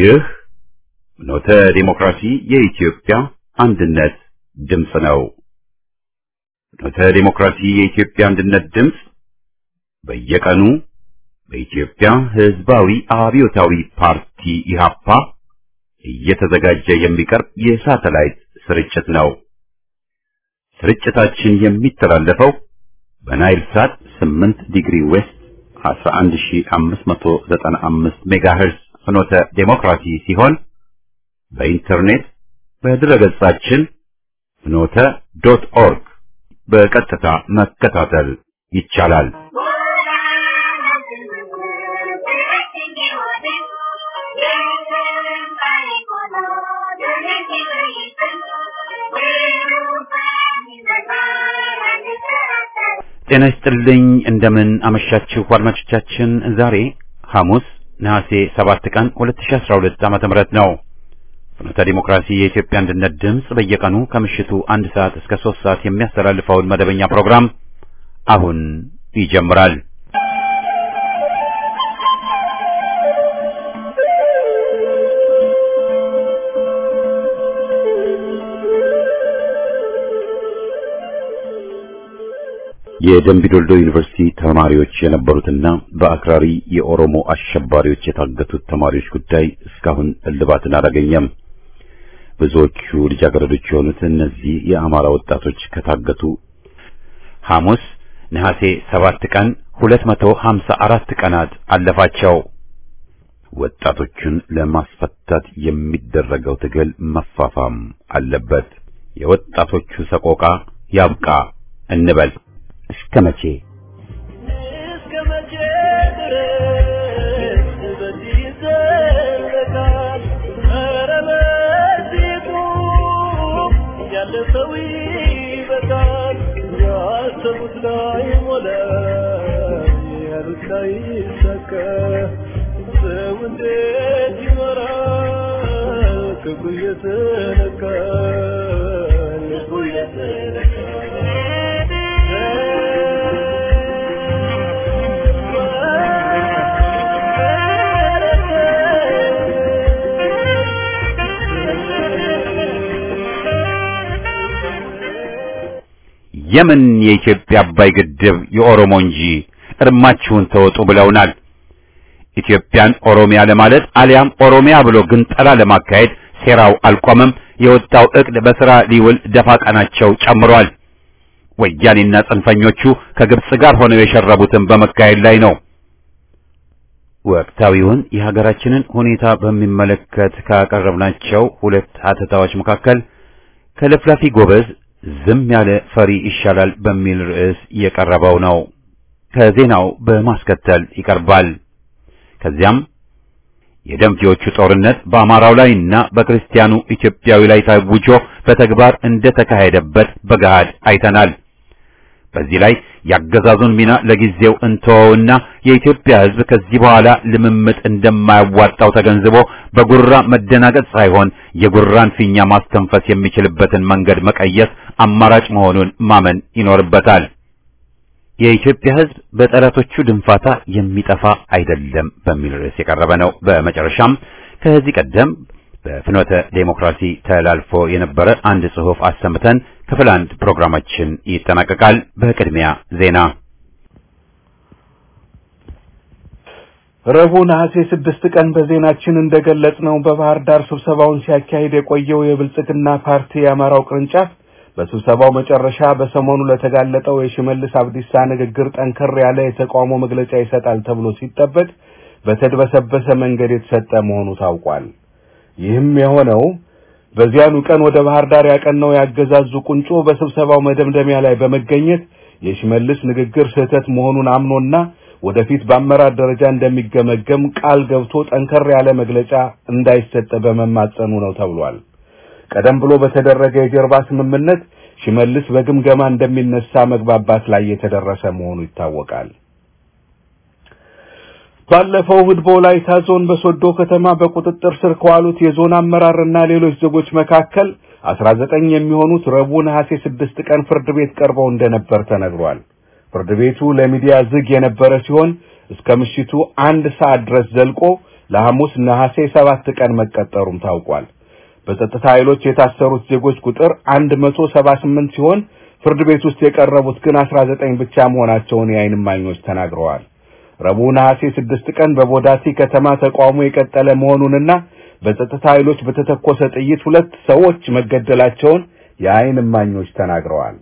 ይህ ፍኖተ ዲሞክራሲ የኢትዮጵያ አንድነት ድምፅ ነው። ፍኖተ ዲሞክራሲ የኢትዮጵያ አንድነት ድምፅ በየቀኑ በኢትዮጵያ ሕዝባዊ አብዮታዊ ፓርቲ ኢህአፓ እየተዘጋጀ የሚቀርብ የሳተላይት ስርጭት ነው። ስርጭታችን የሚተላለፈው በናይል ሳት 8 ዲግሪ ዌስት 11595 ሜጋሄርዝ ፍኖተ ዴሞክራሲ ሲሆን በኢንተርኔት በድረገጻችን ፍኖተ ዶት ኦርግ በቀጥታ መከታተል ይቻላል። ጤና ይስጥልኝ። እንደምን አመሻችሁ አድማጮቻችን። ዛሬ ሐሙስ ነሐሴ 7 ቀን 2012 ዓመተ ምህረት ነው። ፍኖተ ዲሞክራሲ የኢትዮጵያ አንድነት ድምፅ በየቀኑ ከምሽቱ አንድ ሰዓት እስከ 3 ሰዓት የሚያስተላልፈውን መደበኛ ፕሮግራም አሁን ይጀምራል። የደምቢዶልዶ ዩኒቨርሲቲ ተማሪዎች የነበሩትና በአክራሪ የኦሮሞ አሸባሪዎች የታገቱት ተማሪዎች ጉዳይ እስካሁን እልባትን አላገኘም። ብዙዎቹ ልጃገረዶች የሆኑት እነዚህ የአማራ ወጣቶች ከታገቱ ሐሙስ ነሐሴ ሰባት ቀን 254 ቀናት አለፋቸው። ወጣቶቹን ለማስፈታት የሚደረገው ትግል መፋፋም አለበት። የወጣቶቹ ሰቆቃ ያብቃ እንበል። እስከ መቼ እስከ መቼ ድረስ በዚህ ይዘለቃል? ኧረ በዚሁ ያለ ሰው ይበቃል። ያሰቡት ላይ ሞላ፣ ያሉት ላይ ይሳካ። ሰው እንዴት ይኖራል? ክብሩ እየተነካ ልቡ የምን የኢትዮጵያ አባይ ግድብ የኦሮሞ እንጂ እርማችሁን ተወጡ ብለውናል። ኢትዮጵያን ኦሮሚያ ለማለት አሊያም ኦሮሚያ ብሎ ግንጠላ ለማካሄድ ሴራው አልቆመም። የወጣው እቅድ በሥራ ሊውል ደፋ ቀናቸው ጨምሯል። ወያኔና ጽንፈኞቹ ከግብጽ ጋር ሆነው የሸረቡትን በመካሄድ ላይ ነው። ወቅታዊውን የሀገራችንን ሁኔታ በሚመለከት ካቀረብናቸው ሁለት ሀተታዎች መካከል ከለፍላፊ ጎበዝ ዝም ያለ ፈሪ ይሻላል በሚል ርዕስ የቀረበው ነው። ከዜናው በማስከተል ይቀርባል። ከዚያም የደምፊዎቹ ጦርነት በአማራው ላይና በክርስቲያኑ ኢትዮጵያዊ ላይ ታውጆ በተግባር እንደተካሄደበት በገሃድ አይተናል። በዚህ ላይ ያገዛዙን ሚና ለጊዜው እንተወውና የኢትዮጵያ ሕዝብ ከዚህ በኋላ ልምምጥ እንደማያዋጣው ተገንዝቦ በጉራ መደናገጥ ሳይሆን የጉራን ፊኛ ማስተንፈስ የሚችልበትን መንገድ መቀየስ አማራጭ መሆኑን ማመን ይኖርበታል። የኢትዮጵያ ሕዝብ በጠላቶቹ ድንፋታ የሚጠፋ አይደለም በሚል ርዕስ የቀረበ ነው። በመጨረሻም ከዚህ ቀደም በፍኖተ ዴሞክራሲ ተላልፎ የነበረ አንድ ጽሑፍ አሰምተን ክፍል አንድ ፕሮግራማችን ይጠናቀቃል። በቅድሚያ ዜና። ረቡዕ ነሐሴ ስድስት ቀን በዜናችን እንደገለጽነው በባህር ዳር ስብሰባውን ሲያካሂድ የቆየው የብልጽግና ፓርቲ የአማራው ቅርንጫፍ በስብሰባው መጨረሻ በሰሞኑ ለተጋለጠው የሽመልስ አብዲሳ ንግግር ጠንከር ያለ የተቃውሞ መግለጫ ይሰጣል ተብሎ ሲጠበቅ በተድበሰበሰ መንገድ የተሰጠ መሆኑ ታውቋል። ይህም የሆነው በዚያኑ ቀን ወደ ባህር ዳር ያቀናው ያገዛዙ ቁንጮ በስብሰባው መደምደሚያ ላይ በመገኘት የሽመልስ ንግግር ስህተት መሆኑን አምኖና ወደፊት በአመራር ደረጃ እንደሚገመገም ቃል ገብቶ ጠንከር ያለ መግለጫ እንዳይሰጥ በመማጸኑ ነው ተብሏል። ቀደም ብሎ በተደረገ የጀርባ ስምምነት ሽመልስ በግምገማ እንደሚነሳ መግባባት ላይ የተደረሰ መሆኑ ይታወቃል። ባለፈው እሁድ በወላይታ ዞን በሶዶ ከተማ በቁጥጥር ስር ከዋሉት የዞን አመራርና ሌሎች ዜጎች መካከል አስራ ዘጠኝ የሚሆኑት ረቡዕ ነሐሴ ስድስት ቀን ፍርድ ቤት ቀርበው እንደነበር ተነግሯል። ፍርድ ቤቱ ለሚዲያ ዝግ የነበረ ሲሆን እስከ ምሽቱ አንድ ሰዓት ድረስ ዘልቆ ለሐሙስ ነሐሴ ሰባት ቀን መቀጠሩም ታውቋል። በጸጥታ ኃይሎች የታሰሩት ዜጎች ቁጥር 178 ሲሆን ፍርድ ቤት ውስጥ የቀረቡት ግን 19 ብቻ መሆናቸውን የዓይን እማኞች ተናግረዋል። ረቡዕ ነሐሴ ስድስት ቀን በቦዳቲ ከተማ ተቃውሞ የቀጠለ መሆኑንና በጸጥታ ኃይሎች በተተኮሰ ጥይት ሁለት ሰዎች መገደላቸውን የዓይን እማኞች ተናግረዋል።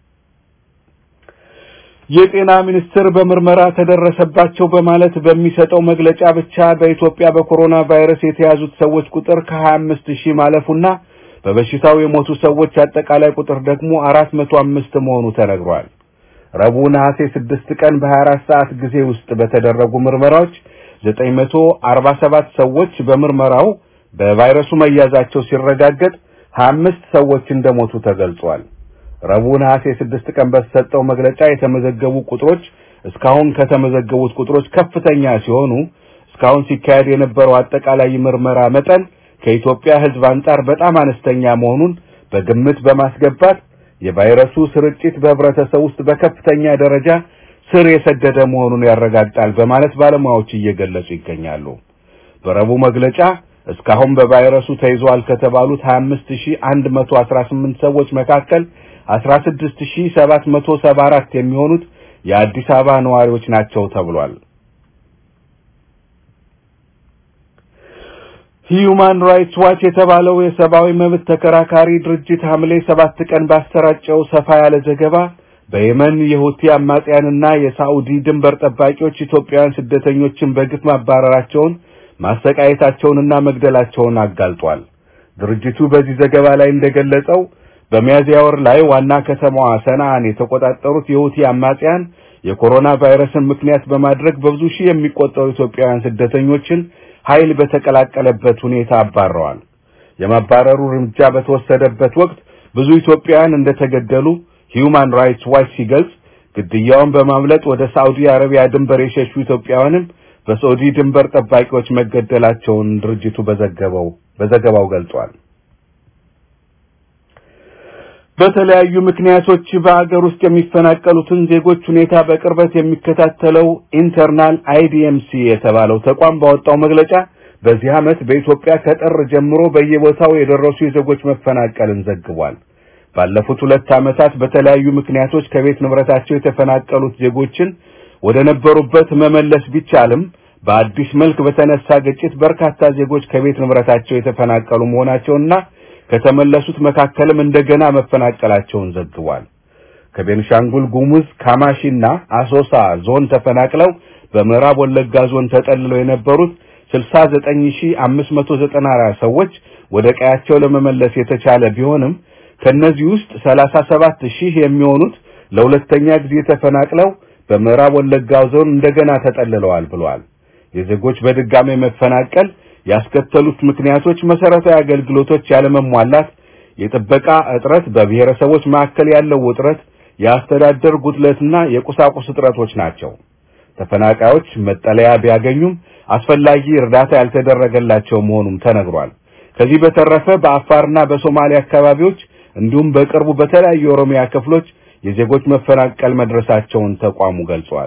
የጤና ሚኒስቴር በምርመራ ተደረሰባቸው በማለት በሚሰጠው መግለጫ ብቻ በኢትዮጵያ በኮሮና ቫይረስ የተያዙት ሰዎች ቁጥር ከ25 ሺህ ማለፉና በበሽታው የሞቱ ሰዎች አጠቃላይ ቁጥር ደግሞ 405 መሆኑ ተነግሯል። ረቡዕ ነሐሴ 6 ቀን በ24 ሰዓት ጊዜ ውስጥ በተደረጉ ምርመራዎች 947 ሰዎች በምርመራው በቫይረሱ መያዛቸው ሲረጋገጥ 25 ሰዎች እንደሞቱ ተገልጿል። ረቡዕ ነሐሴ 6 ቀን በተሰጠው መግለጫ የተመዘገቡ ቁጥሮች እስካሁን ከተመዘገቡት ቁጥሮች ከፍተኛ ሲሆኑ እስካሁን ሲካሄድ የነበረው አጠቃላይ ምርመራ መጠን ከኢትዮጵያ ሕዝብ አንጻር በጣም አነስተኛ መሆኑን በግምት በማስገባት የቫይረሱ ስርጭት በህብረተሰብ ውስጥ በከፍተኛ ደረጃ ስር የሰደደ መሆኑን ያረጋግጣል በማለት ባለሙያዎች እየገለጹ ይገኛሉ። በረቡዕ መግለጫ እስካሁን በቫይረሱ ተይዘዋል ከተባሉት 25118 ሰዎች መካከል 16774 የሚሆኑት የአዲስ አበባ ነዋሪዎች ናቸው ተብሏል። ሂዩማን ራይትስ ዋች የተባለው የሰብአዊ መብት ተከራካሪ ድርጅት ሐምሌ ሰባት ቀን ባሰራጨው ሰፋ ያለ ዘገባ በየመን የሁቲ አማጽያንና የሳዑዲ ድንበር ጠባቂዎች ኢትዮጵያውያን ስደተኞችን በግፍ ማባረራቸውን ማሰቃየታቸውንና መግደላቸውን አጋልጧል። ድርጅቱ በዚህ ዘገባ ላይ እንደገለጸው በሚያዝያ ወር ላይ ዋና ከተማዋ ሰንዓን የተቆጣጠሩት የሁቲ አማጽያን የኮሮና ቫይረስን ምክንያት በማድረግ በብዙ ሺህ የሚቆጠሩ ኢትዮጵያውያን ስደተኞችን ኃይል በተቀላቀለበት ሁኔታ አባረዋል። የማባረሩ እርምጃ በተወሰደበት ወቅት ብዙ ኢትዮጵያውያን እንደተገደሉ ሂዩማን ራይትስ ዋች ሲገልጽ ግድያውን በማምለጥ ወደ ሳዑዲ አረቢያ ድንበር የሸሹ ኢትዮጵያውያንም በሳዑዲ ድንበር ጠባቂዎች መገደላቸውን ድርጅቱ በዘገበው በዘገባው ገልጿል። በተለያዩ ምክንያቶች በአገር ውስጥ የሚፈናቀሉትን ዜጎች ሁኔታ በቅርበት የሚከታተለው ኢንተርናል አይዲኤምሲ የተባለው ተቋም ባወጣው መግለጫ በዚህ ዓመት በኢትዮጵያ ከጥር ጀምሮ በየቦታው የደረሱ የዜጎች መፈናቀልን ዘግቧል። ባለፉት ሁለት ዓመታት በተለያዩ ምክንያቶች ከቤት ንብረታቸው የተፈናቀሉት ዜጎችን ወደ ነበሩበት መመለስ ቢቻልም በአዲስ መልክ በተነሳ ግጭት በርካታ ዜጎች ከቤት ንብረታቸው የተፈናቀሉ መሆናቸውና ከተመለሱት መካከልም እንደገና መፈናቀላቸውን ዘግቧል። ከቤንሻንጉል ጉሙዝ ካማሺና አሶሳ ዞን ተፈናቅለው በምዕራብ ወለጋ ዞን ተጠልለው የነበሩት 69594 ሰዎች ወደ ቀያቸው ለመመለስ የተቻለ ቢሆንም ከነዚህ ውስጥ 37000 የሚሆኑት ለሁለተኛ ጊዜ ተፈናቅለው በምዕራብ ወለጋ ዞን እንደገና ተጠልለዋል ብለዋል። የዜጎች በድጋሚ መፈናቀል ያስከተሉት ምክንያቶች መሰረታዊ አገልግሎቶች ያለመሟላት፣ የጥበቃ እጥረት፣ በብሔረሰቦች መካከል ያለው ውጥረት፣ የአስተዳደር ጉድለትና የቁሳቁስ እጥረቶች ናቸው። ተፈናቃዮች መጠለያ ቢያገኙም አስፈላጊ እርዳታ ያልተደረገላቸው መሆኑም ተነግሯል። ከዚህ በተረፈ በአፋርና በሶማሊያ አካባቢዎች እንዲሁም በቅርቡ በተለያዩ የኦሮሚያ ክፍሎች የዜጎች መፈናቀል መድረሳቸውን ተቋሙ ገልጿል።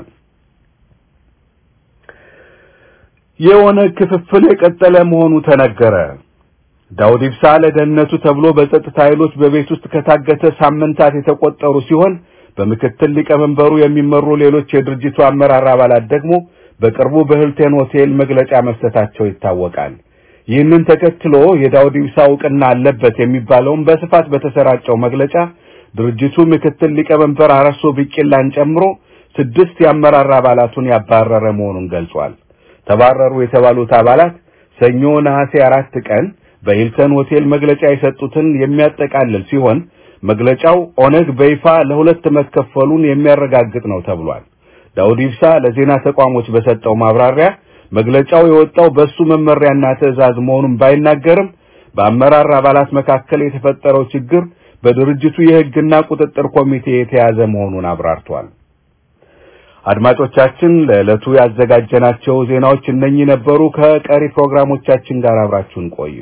የኦነግ ክፍፍል የቀጠለ መሆኑ ተነገረ። ዳውድ ኢብሳ ለደህንነቱ ተብሎ በጸጥታ ኃይሎች በቤት ውስጥ ከታገተ ሳምንታት የተቆጠሩ ሲሆን በምክትል ሊቀመንበሩ የሚመሩ ሌሎች የድርጅቱ አመራር አባላት ደግሞ በቅርቡ በሂልተን ሆቴል መግለጫ መስጠታቸው ይታወቃል። ይህንን ተከትሎ የዳውድ ኢብሳ እውቅና አለበት የሚባለውን በስፋት በተሰራጨው መግለጫ ድርጅቱ ምክትል ሊቀመንበር አረሶ ቢቂላን ጨምሮ ስድስት የአመራር አባላቱን ያባረረ መሆኑን ገልጿል። ተባረሩ የተባሉት አባላት ሰኞ ነሐሴ አራት ቀን በሂልተን ሆቴል መግለጫ የሰጡትን የሚያጠቃልል ሲሆን መግለጫው ኦነግ በይፋ ለሁለት መከፈሉን የሚያረጋግጥ ነው ተብሏል። ዳውድ ኢብሳ ለዜና ተቋሞች በሰጠው ማብራሪያ መግለጫው የወጣው በሱ መመሪያና ትዕዛዝ መሆኑን ባይናገርም በአመራር አባላት መካከል የተፈጠረው ችግር በድርጅቱ የሕግና ቁጥጥር ኮሚቴ የተያዘ መሆኑን አብራርቷል። አድማጮቻችን ለዕለቱ ያዘጋጀናቸው ዜናዎች እነኚህ ነበሩ። ከቀሪ ፕሮግራሞቻችን ጋር አብራችሁን ቆዩ።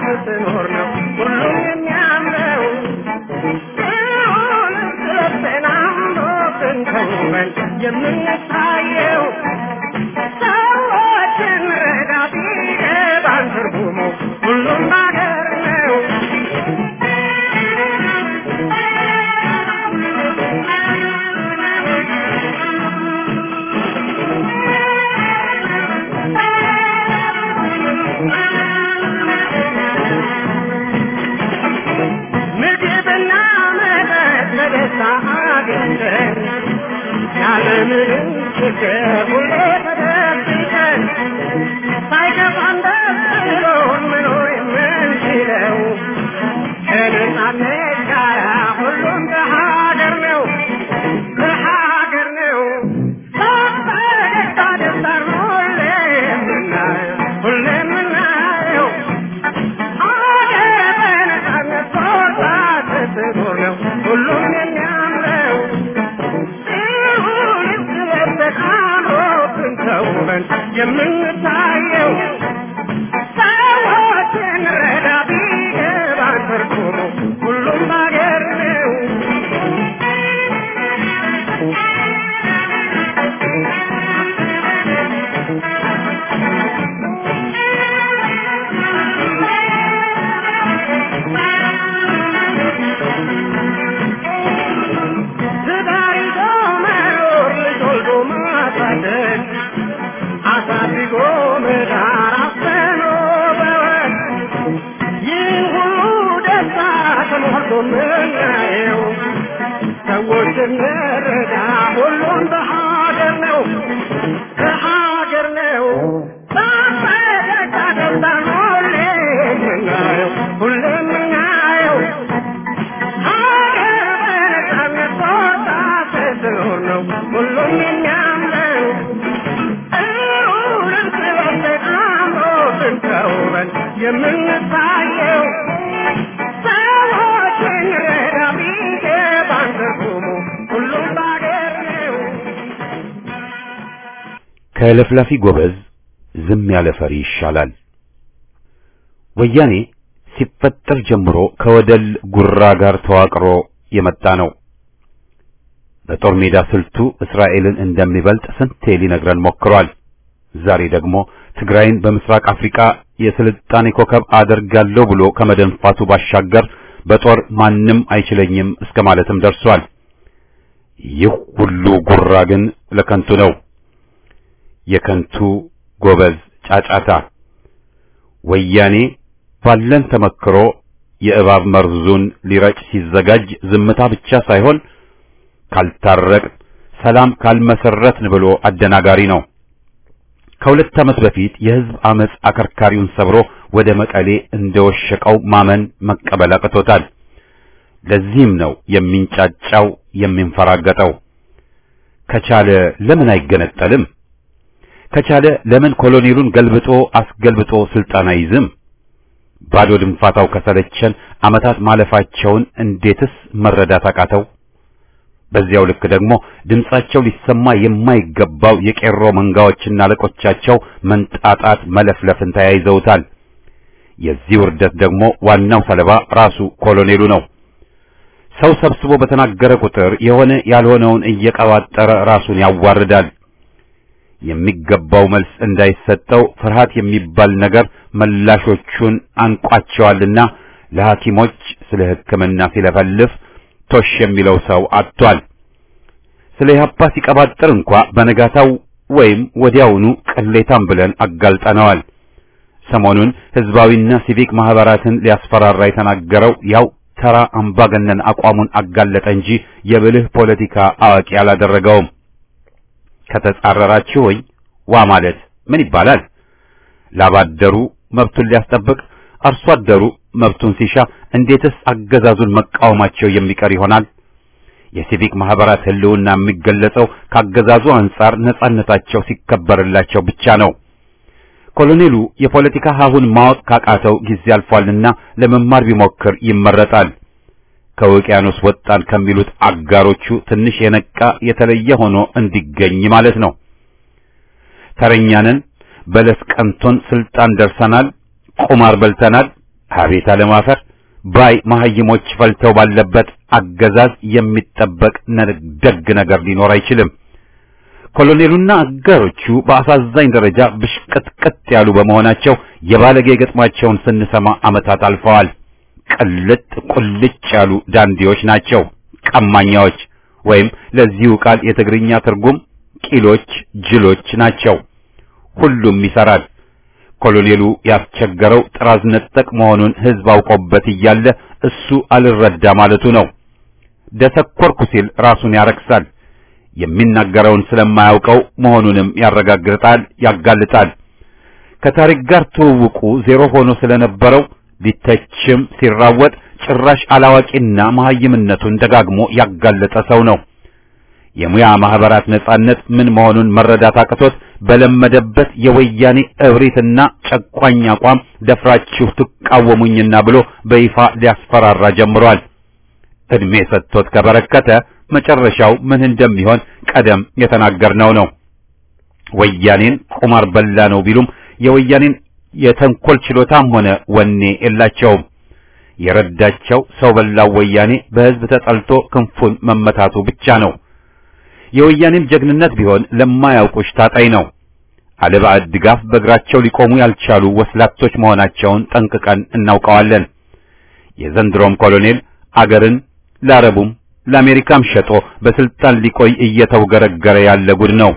ስትኖር ነው ሁሉም የሚያምረው ሲሆን ስለተናምሮትን ተውበን የምንታየው ሰዎችን ረዳ ቢገባን ትርጉሙ ሁሉም ባገር ነው ምግብና መጠጥ በደስታ አግኝተን ያለምንም ችግር ሁሌ ተደብቀን ሳይከፋን ደስ ብሎን መኖር የምንችለው ከነጻነት ጋር ሁሉም በሀገር ነው በሀገር ነው በፈገግታ ደስታን ሁሌ የምናየው ሁሌ የምናየው ሀገር በነጻነት ወጣ ስትኖር ነው ሁሉም የሚያምረው ሲሆን ስለተቃሮትን ተውበን የምንታየው ሰዎችን ረዳ ቢገባን ትርጉሙ ሁሉም ባገር ነው ትዳር ይዞ መኖር ልጅ ወልዶ ማሳደግ አሳድጎ መዳር አፍኖ በወግ ይህ ሁሉ ደስታ ተሞልቶ ምናየው ሰዎች እንረዳ ሁሉም በሀገር ነው በሀገር ነው በፈገግታ ደስታን ሁሌ የምናየው ሁሌ የምናየው ሀገር በነጻነት ወጣ ስትኖር ነው ሁሉም የሚያምረው እሩንም ስለወደድ አምሮትን ተውበን የምንታየው ሰዎችን ረዳ ቢገባን ትርጉሙ ሁሉም ባገር ነው ከለፍላፊ ጎበዝ ዝም ያለ ፈሪ ይሻላል። ወያኔ ሲፈጠር ጀምሮ ከወደል ጉራ ጋር ተዋቅሮ የመጣ ነው። በጦር ሜዳ ስልቱ እስራኤልን እንደሚበልጥ ስንቴ ሊነግረን ሞክሯል። ዛሬ ደግሞ ትግራይን በምስራቅ አፍሪካ የስልጣኔ ኮከብ አደርጋለሁ ብሎ ከመደንፋቱ ባሻገር በጦር ማንም አይችለኝም እስከ ማለትም ደርሷል። ይህ ሁሉ ጉራ ግን ለከንቱ ነው። የከንቱ ጎበዝ ጫጫታ ወያኔ ባለን ተመክሮ የእባብ መርዙን ሊረጭ ሲዘጋጅ ዝምታ ብቻ ሳይሆን ካልታረቅ ሰላም ካልመሰረትን ብሎ አደናጋሪ ነው። ከሁለት ዓመት በፊት የሕዝብ አመጽ አከርካሪውን ሰብሮ ወደ መቀሌ እንደወሸቀው ማመን መቀበል አቅቶታል። ለዚህም ነው የሚንጫጫው የሚንፈራገጠው። ከቻለ ለምን አይገነጠልም? ከቻለ ለምን ኮሎኔሉን ገልብጦ አስገልብጦ ስልጣን አይዝም? ባዶ ድንፋታው ከሰለቸን ዓመታት ማለፋቸውን እንዴትስ መረዳት አቃተው? በዚያው ልክ ደግሞ ድምጻቸው ሊሰማ የማይገባው የቄሮ መንጋዎችና አለቆቻቸው መንጣጣት መለፍለፍን ተያይዘውታል። የዚህ ውርደት ደግሞ ዋናው ሰለባ ራሱ ኮሎኔሉ ነው። ሰው ሰብስቦ በተናገረ ቁጥር የሆነ ያልሆነውን እየቀባጠረ ራሱን ያዋርዳል። የሚገባው መልስ እንዳይሰጠው ፍርሃት የሚባል ነገር መላሾቹን አንቋቸዋልና ለሐኪሞች ስለ ሕክምና ሲለፈልፍ ቶሽ የሚለው ሰው አጥቷል። ስለ ኢህአፓ ሲቀባጥር እንኳ በነጋታው ወይም ወዲያውኑ ቅሌታም ብለን አጋልጠነዋል። ሰሞኑን ህዝባዊና ሲቪክ ማህበራትን ሊያስፈራራ የተናገረው ያው ተራ አምባገነን አቋሙን አጋለጠ እንጂ የብልህ ፖለቲካ አዋቂ አላደረገውም። ከተጻረራችሁኝ ዋ ማለት ምን ይባላል? ላባደሩ መብቱን ሊያስጠብቅ አርሶ አደሩ መብቱን ሲሻ እንዴትስ አገዛዙን መቃወማቸው የሚቀር ይሆናል? የሲቪክ ማህበራት ህልውና የሚገለጸው ካገዛዙ አንጻር ነጻነታቸው ሲከበርላቸው ብቻ ነው። ኮሎኔሉ የፖለቲካ ሀሁን ማወቅ ካቃተው ጊዜ አልፏልና ለመማር ቢሞክር ይመረጣል። ከውቅያኖስ ወጣን ከሚሉት አጋሮቹ ትንሽ የነቃ የተለየ ሆኖ እንዲገኝ ማለት ነው። ተረኛንን በለስ ቀንቶን ስልጣን ደርሰናል፣ ቁማር በልተናል፣ አቤት አለማፈር ባይ መሐይሞች ፈልተው ባለበት አገዛዝ የሚጠበቅ ደግ ነገር ሊኖር አይችልም። ኮሎኔሉና አጋሮቹ በአሳዛኝ ደረጃ ብሽቅጥቅጥ ያሉ በመሆናቸው የባለጌ ገጥማቸውን ስንሰማ ዓመታት አልፈዋል። ቅልጥ ቁልጭ ያሉ ዳንዲዎች ናቸው፣ ቀማኛዎች ወይም ለዚሁ ቃል የትግርኛ ትርጉም ቂሎች፣ ጅሎች ናቸው። ሁሉም ይሰራል። ኮሎኔሉ ያስቸገረው ጥራዝ ነጠቅ መሆኑን ሕዝብ አውቆበት እያለ እሱ አልረዳ ማለቱ ነው። ደሰኮርኩ ሲል ራሱን ያረክሳል። የሚናገረውን ስለማያውቀው መሆኑንም ያረጋግጣል፣ ያጋልጣል። ከታሪክ ጋር ትውውቁ ዜሮ ሆኖ ስለነበረው ሊተችም ሲራወጥ ጭራሽ አላዋቂና መሐይምነቱን ደጋግሞ ያጋለጠ ሰው ነው። የሙያ ማህበራት ነጻነት ምን መሆኑን መረዳት አቅቶት በለመደበት የወያኔ እብሪትና ጨቋኝ አቋም ደፍራችሁ ትቃወሙኝና ብሎ በይፋ ሊያስፈራራ ጀምሯል። እድሜ ሰጥቶት ከበረከተ መጨረሻው ምን እንደሚሆን ቀደም የተናገርነው ነው። ወያኔን ቁማር በላ ነው ቢሉም የወያኔን የተንኮል ችሎታም ሆነ ወኔ የላቸውም። የረዳቸው ሰው በላው ወያኔ በሕዝብ ተጠልቶ ክንፉን መመታቱ ብቻ ነው። የወያኔም ጀግንነት ቢሆን ለማያውቁሽ ታጣይ ነው። አለባዕድ ድጋፍ በእግራቸው ሊቆሙ ያልቻሉ ወስላቶች መሆናቸውን ጠንቅቀን እናውቀዋለን። የዘንድሮም ኮሎኔል አገርን ለአረቡም ለአሜሪካም ሸጦ በስልጣን ሊቆይ እየተውገረገረ ያለ ጉድ ነው።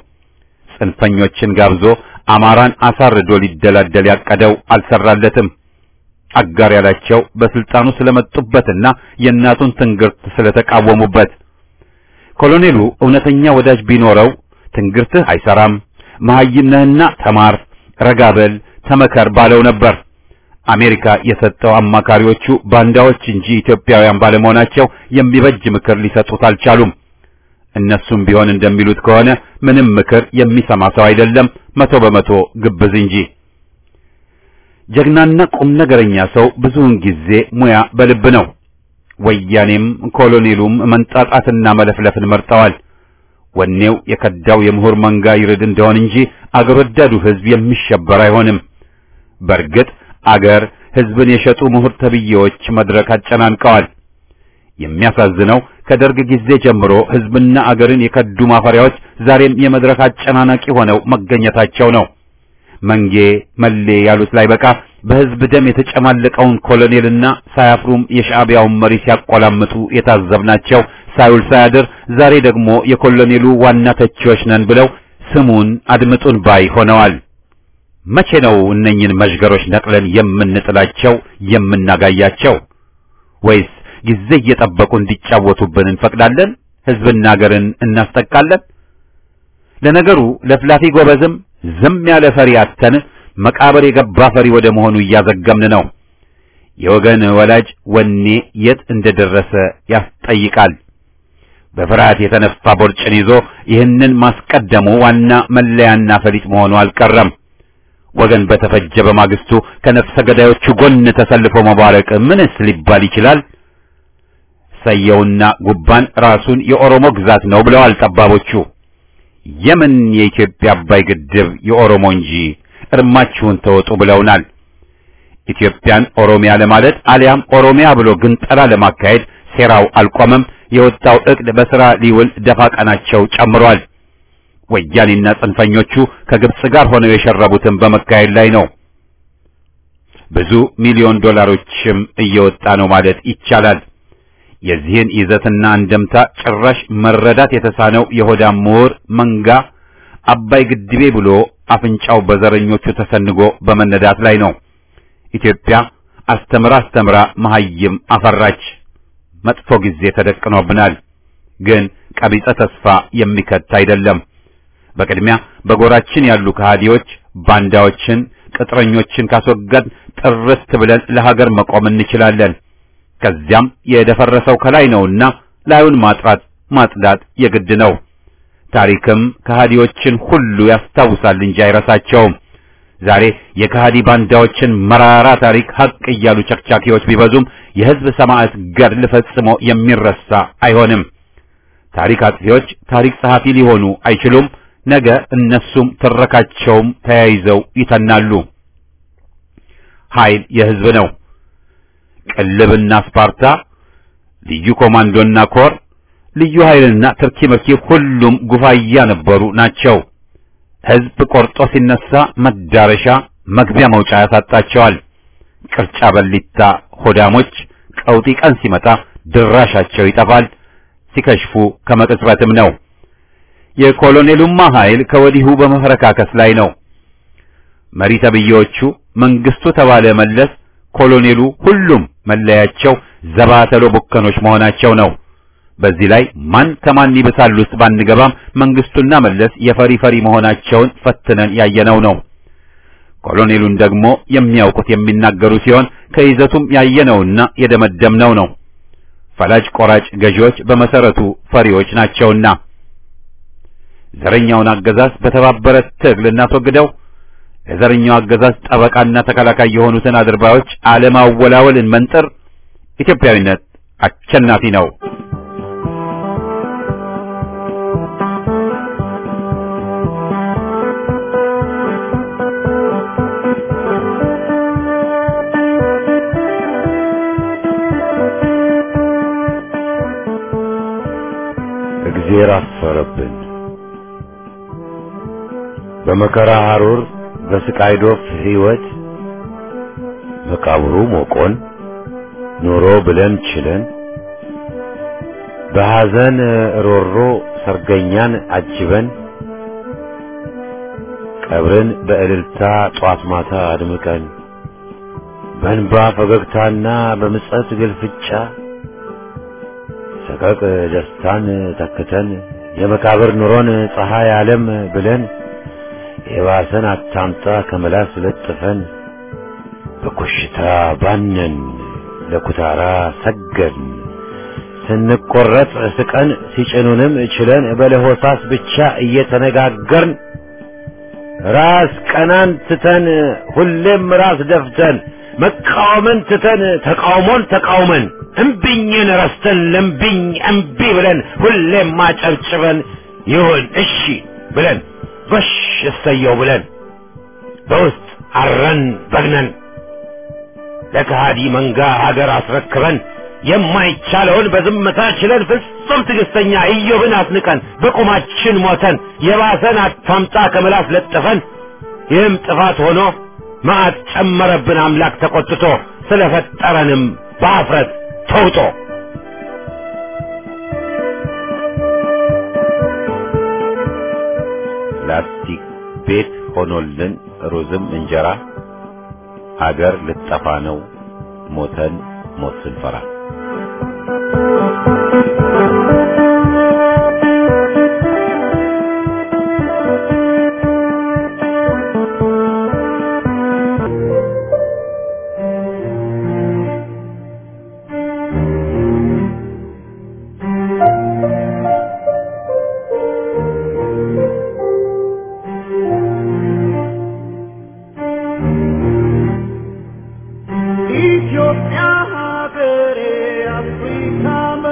ጽንፈኞችን ጋብዞ አማራን አሳርዶ ሊደላደል ያቀደው አልሰራለትም። አጋር ያላቸው በስልጣኑ ስለመጡበትና የእናቱን ትንግርት ስለተቃወሙበት ኮሎኔሉ እውነተኛ ወዳጅ ቢኖረው ትንግርትህ አይሰራም፣ መሐይም ነህና ተማር፣ ረጋበል፣ ተመከር ባለው ነበር። አሜሪካ የሰጠው አማካሪዎቹ ባንዳዎች እንጂ ኢትዮጵያውያን ባለመሆናቸው የሚበጅ ምክር ሊሰጡት አልቻሉም። እነሱም ቢሆን እንደሚሉት ከሆነ ምንም ምክር የሚሰማ ሰው አይደለም፣ መቶ በመቶ ግብዝ እንጂ። ጀግናና ቁም ነገረኛ ሰው ብዙውን ጊዜ ሙያ በልብ ነው። ወያኔም ኮሎኔሉም መንጣጣትና መለፍለፍን መርጠዋል። ወኔው የከዳው የምሁር መንጋ ይርድ እንደሆን እንጂ አገር ወዳዱ ሕዝብ የሚሸበር አይሆንም። በእርግጥ አገር ሕዝብን የሸጡ ምሁር ተብዬዎች መድረክ አጨናንቀዋል። የሚያሳዝነው ከደርግ ጊዜ ጀምሮ ሕዝብና አገርን የከዱ ማፈሪያዎች ዛሬም የመድረክ አጨናናቂ ሆነው መገኘታቸው ነው። መንጌ መሌ ያሉት ላይ በቃ በሕዝብ ደም የተጨማለቀውን ኮሎኔልና ሳያፍሩም የሻዕቢያውን መሪ ሲያቆላምጡ የታዘብናቸው ሳይውል ሳያድር ዛሬ ደግሞ የኮሎኔሉ ዋና ተቺዎች ነን ብለው ስሙን አድምጡን ባይ ሆነዋል። መቼ ነው እነኝን መዥገሮች ነቅለን የምንጥላቸው የምናጋያቸው? ወይስ ጊዜ እየጠበቁ እንዲጫወቱብን እንፈቅዳለን? ሕዝብና አገርን እናስጠቃለን? ለነገሩ ለፍላፊ ጎበዝም ዝም ያለ ፈሪ አተን መቃብር የገባ ፈሪ ወደ መሆኑ እያዘገምን ነው። የወገን ወላጅ ወኔ የት እንደደረሰ ያስጠይቃል። በፍርሃት የተነፋ ቦርጭን ይዞ ይህንን ማስቀደሙ ዋና መለያና ፈሊጥ መሆኑ አልቀረም። ወገን በተፈጀ በማግስቱ ከነፍሰ ገዳዮቹ ጎን ተሰልፎ መባረቅ ምንስ ሊባል ይችላል? ሰየውና ጉባን ራሱን የኦሮሞ ግዛት ነው ብለዋል ጠባቦቹ። የምን የኢትዮጵያ አባይ ግድብ የኦሮሞ እንጂ እርማችሁን ተወጡ ብለውናል። ኢትዮጵያን ኦሮሚያ ለማለት አሊያም ኦሮሚያ ብሎ ግንጠላ ለማካሄድ ሴራው አልቆመም። የወጣው ዕቅድ በሥራ ሊውል ደፋ ቀናቸው ጨምሯል። ወያኔና ጽንፈኞቹ ከግብጽ ጋር ሆነው የሸረቡትን በመካሄድ ላይ ነው። ብዙ ሚሊዮን ዶላሮችም እየወጣ ነው ማለት ይቻላል። የዚህን ይዘትና እንደምታ ጭራሽ መረዳት የተሳነው የሆዳም ምሁር መንጋ አባይ ግድቤ ብሎ አፍንጫው በዘረኞቹ ተሰንጎ በመነዳት ላይ ነው። ኢትዮጵያ አስተምራ አስተምራ መሐይም አፈራች። መጥፎ ጊዜ ተደቅኖብናል። ግን ቀቢጸ ተስፋ የሚከት አይደለም። በቅድሚያ በጎራችን ያሉ ከሃዲዎች፣ ባንዳዎችን፣ ቅጥረኞችን ካስወገድ ጥርት ብለን ለሀገር መቆም እንችላለን። ከዚያም የደፈረሰው ከላይ ነውና ላዩን ማጥራት ማጽዳት የግድ ነው። ታሪክም ከሃዲዎችን ሁሉ ያስታውሳል እንጂ አይረሳቸውም። ዛሬ የከሃዲ ባንዳዎችን መራራ ታሪክ ሀቅ እያሉ ቸክቻኪዎች ቢበዙም የሕዝብ ሰማዕት ገድል ፈጽሞ የሚረሳ አይሆንም። ታሪክ አጥፊዎች ታሪክ ጸሐፊ ሊሆኑ አይችሉም። ነገ እነሱም ትረካቸውም ተያይዘው ይተናሉ። ኃይል የሕዝብ ነው። ቅልብና ስፓርታ፣ ልዩ ኮማንዶና ኮር፣ ልዩ ኃይልና ትርኪ መርኪ ሁሉም ጉፋያ ነበሩ ናቸው። ሕዝብ ቆርጦ ሲነሳ መዳረሻ መግቢያ መውጫ ያሳጣቸዋል። ቅርጫ በሊታ ሆዳሞች ቀውጢ ቀን ሲመጣ ድራሻቸው ይጠፋል። ሲከሽፉ ከመቅጽበትም ነው። የኮሎኔሉማ ኃይል ከወዲሁ በመፈረካከስ ላይ ነው። መሪ ተብዬዎቹ መንግስቱ ተባለ መለስ፣ ኮሎኔሉ ሁሉም መለያቸው ዘባተሎ ቡከኖች መሆናቸው ነው። በዚህ ላይ ማን ከማን ይብሳል ውስጥ ባንገባም መንግስቱና መለስ የፈሪ ፈሪ መሆናቸውን ፈትነን ያየነው ነው። ኮሎኔሉን ደግሞ የሚያውቁት የሚናገሩ ሲሆን ከይዘቱም ያየነውና የደመደምነው ነው። ፈላጭ ቆራጭ ገዢዎች በመሰረቱ ፈሪዎች ናቸውና ዘረኛውን አገዛዝ በተባበረ ትግል እናስወግደው። ለዘረኛው አገዛዝ ጠበቃና ተከላካይ የሆኑትን አድርባዮች አለማወላወልን መንጥር። ኢትዮጵያዊነት አሸናፊ ነው። እግዜር አፈረብን። በመከራ ሐሩር በስቃይ ዶፍ ሕይወት መቃብሩ ሞቆን ኑሮ ብለን ችለን በሐዘን ሮሮ ሰርገኛን አጅበን ቀብርን በእልልታ ጧት ማታ አድምቀን በእንባ ፈገግታና በምጸት ግልፍጫ ሰቀቅ ደስታን ተክተን የመቃብር ኑሮን ፀሐይ ዓለም ብለን የባሰን አታምጣ ከመላስ ለጥፈን በኮሽታ ባነን ለኩታራ ሰገድን ስንቆረጥ ስቀን ሲጭኑንም ችለን በለሆሳስ ብቻ እየተነጋገርን ራስ ቀናን ትተን ሁሌም ራስ ደፍተን መቃወምን ትተን ተቃውሞን ተቃውመን እምቢኝን ረስተን ለምቢኝ እምቢ ብለን ሁሌም ማጨብጭበን ይሁን እሺ ብለን በሽ እሰየው ብለን በውስጥ አረን በግነን ለከሃዲ መንጋ ሀገር አስረክበን የማይቻለውን በዝምታ ችለን ፍጹም ትዕግስተኛ ኢዮብን አስንቀን በቁማችን ሞተን የባሰን አታምጣ ከምላስ ለጥፈን ይህም ጥፋት ሆኖ መዓት ጨመረብን አምላክ ተቆጥቶ ስለፈጠረንም በአፍረት ተውጦ ላስቲክ ቤት ሆኖልን ሩዝም እንጀራ አገር ልጠፋ ነው ሞተን ሞት ስንፈራ ኢትዮጵያ ሀገሬ አፍሪካ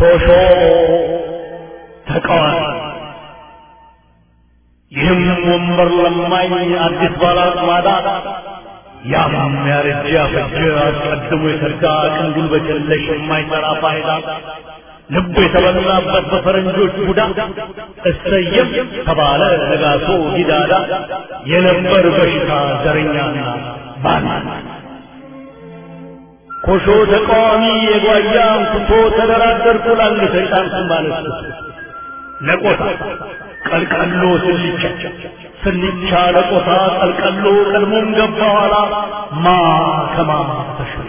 ኮሾ ተቃዋሚ ይህም ወንበር ለማኝ አዲስ ባላጥማዳ ያም ያረጀ ያፈጀ አስቀድሞ የተጋ ቅን ጉልበት የለሽ የማይሰራ ፋይዳ ልቡ የተበላበት በፈረንጆች ቡዳ እሰየም ተባለ ነጋሶ ጊዳዳ የነበር በሽታ ዘረኛና ባና ኮሾ ተቃዋሚ የጓያ አንስቶ ተደራደርኩ ላንድ ተጫንኩ ማለት ለቆታ ቀልቀሎ ስልቻ ስልቻ ለቆታ ቀልቀሎ ቀድሞም ገባ ኋላ ማ ከማ ተሸሸ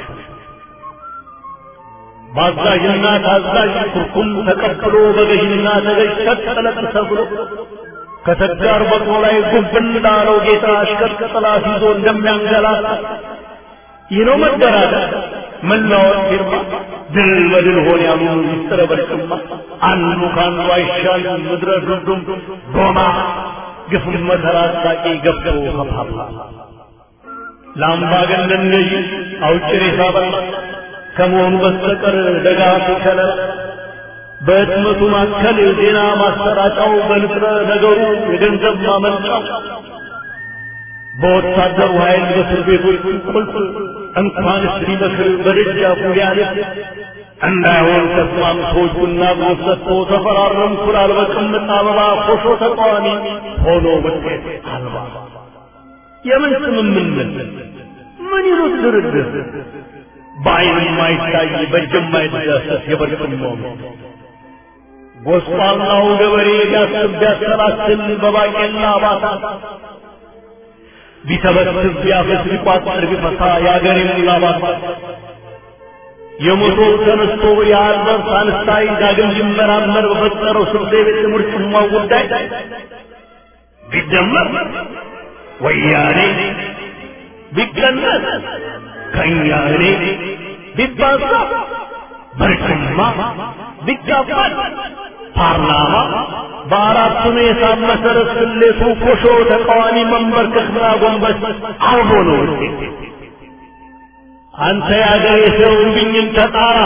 ባዛዥና ታዛዥ ኩርኩም ተቀብሎ በገዥና ተገዥ ሰጠለጥ ተብሎ ከተጋር በቅሎ ላይ ጉብ እንዳለው ጌታ አሽከር ጥላት ይዞ እንደሚያንገላታ ይህ ነው መደራደር መለዋወጥ ፊርማ ድል በድል ሆን ያሉ ሚስጥረ በልቅማ አንዱ ከአንዱ አይሻል ምድረ ዱዱም ዶማ ግፍም መከራ አሳቂ ገብቶ ከፓፓ ለአምባገነን ገዢ አውጭ ሬሳ በላ ከመሆኑ በስተቀር ደጋፊ ከለላ በህትመቱ ማከል ዜና ማሰራጫው በንጥረ ነገሩ የገንዘብ ማመንጫው በወታደሩ ኃይል በእስር ቤቶች ቁልፍ እንኳንስ ሊመክር በደጃፉ ሊያልፍ እንዳይሆን ተስማምቶ እጁና እግሩን ሰጥቶ ተፈራረምኩ ላል በቅምጥ አበባ ኮሾ ተቃዋሚ ሆኖ ውጤት አልባ የምን ስምምነት ምን ይሉት ድርድር በአይን የማይታይ በእጅ የማይዳሰስ የበርቅማው ጎስቋላው ገበሬ ቢያስብ ቢያሰላስል በባቄላ ባታ ቢተበትብ ቢያፈስ ቢቋጥር ቢፈታ የአገሬን ላባት የሞቶው ተነስቶ የአልበር ሳንስታይ ዳግም ሊመራመር በፈጠረው ስብሴ ቤት ምርጭማው ጉዳይ ቢደመር ወያኔ ቢቀነስ ከእኛ እኔ ቢባዛ በርጭማ ቢጋባል ፓርላማ በአራቱም የሂሳብ መሰረት ስሌቱ ኮሾ ተቃዋሚ መንበርከክና ጎንበስ አልቦ ነው ውጤት። አንተ የአገሬ ሰው እምቢኝን ተጣራ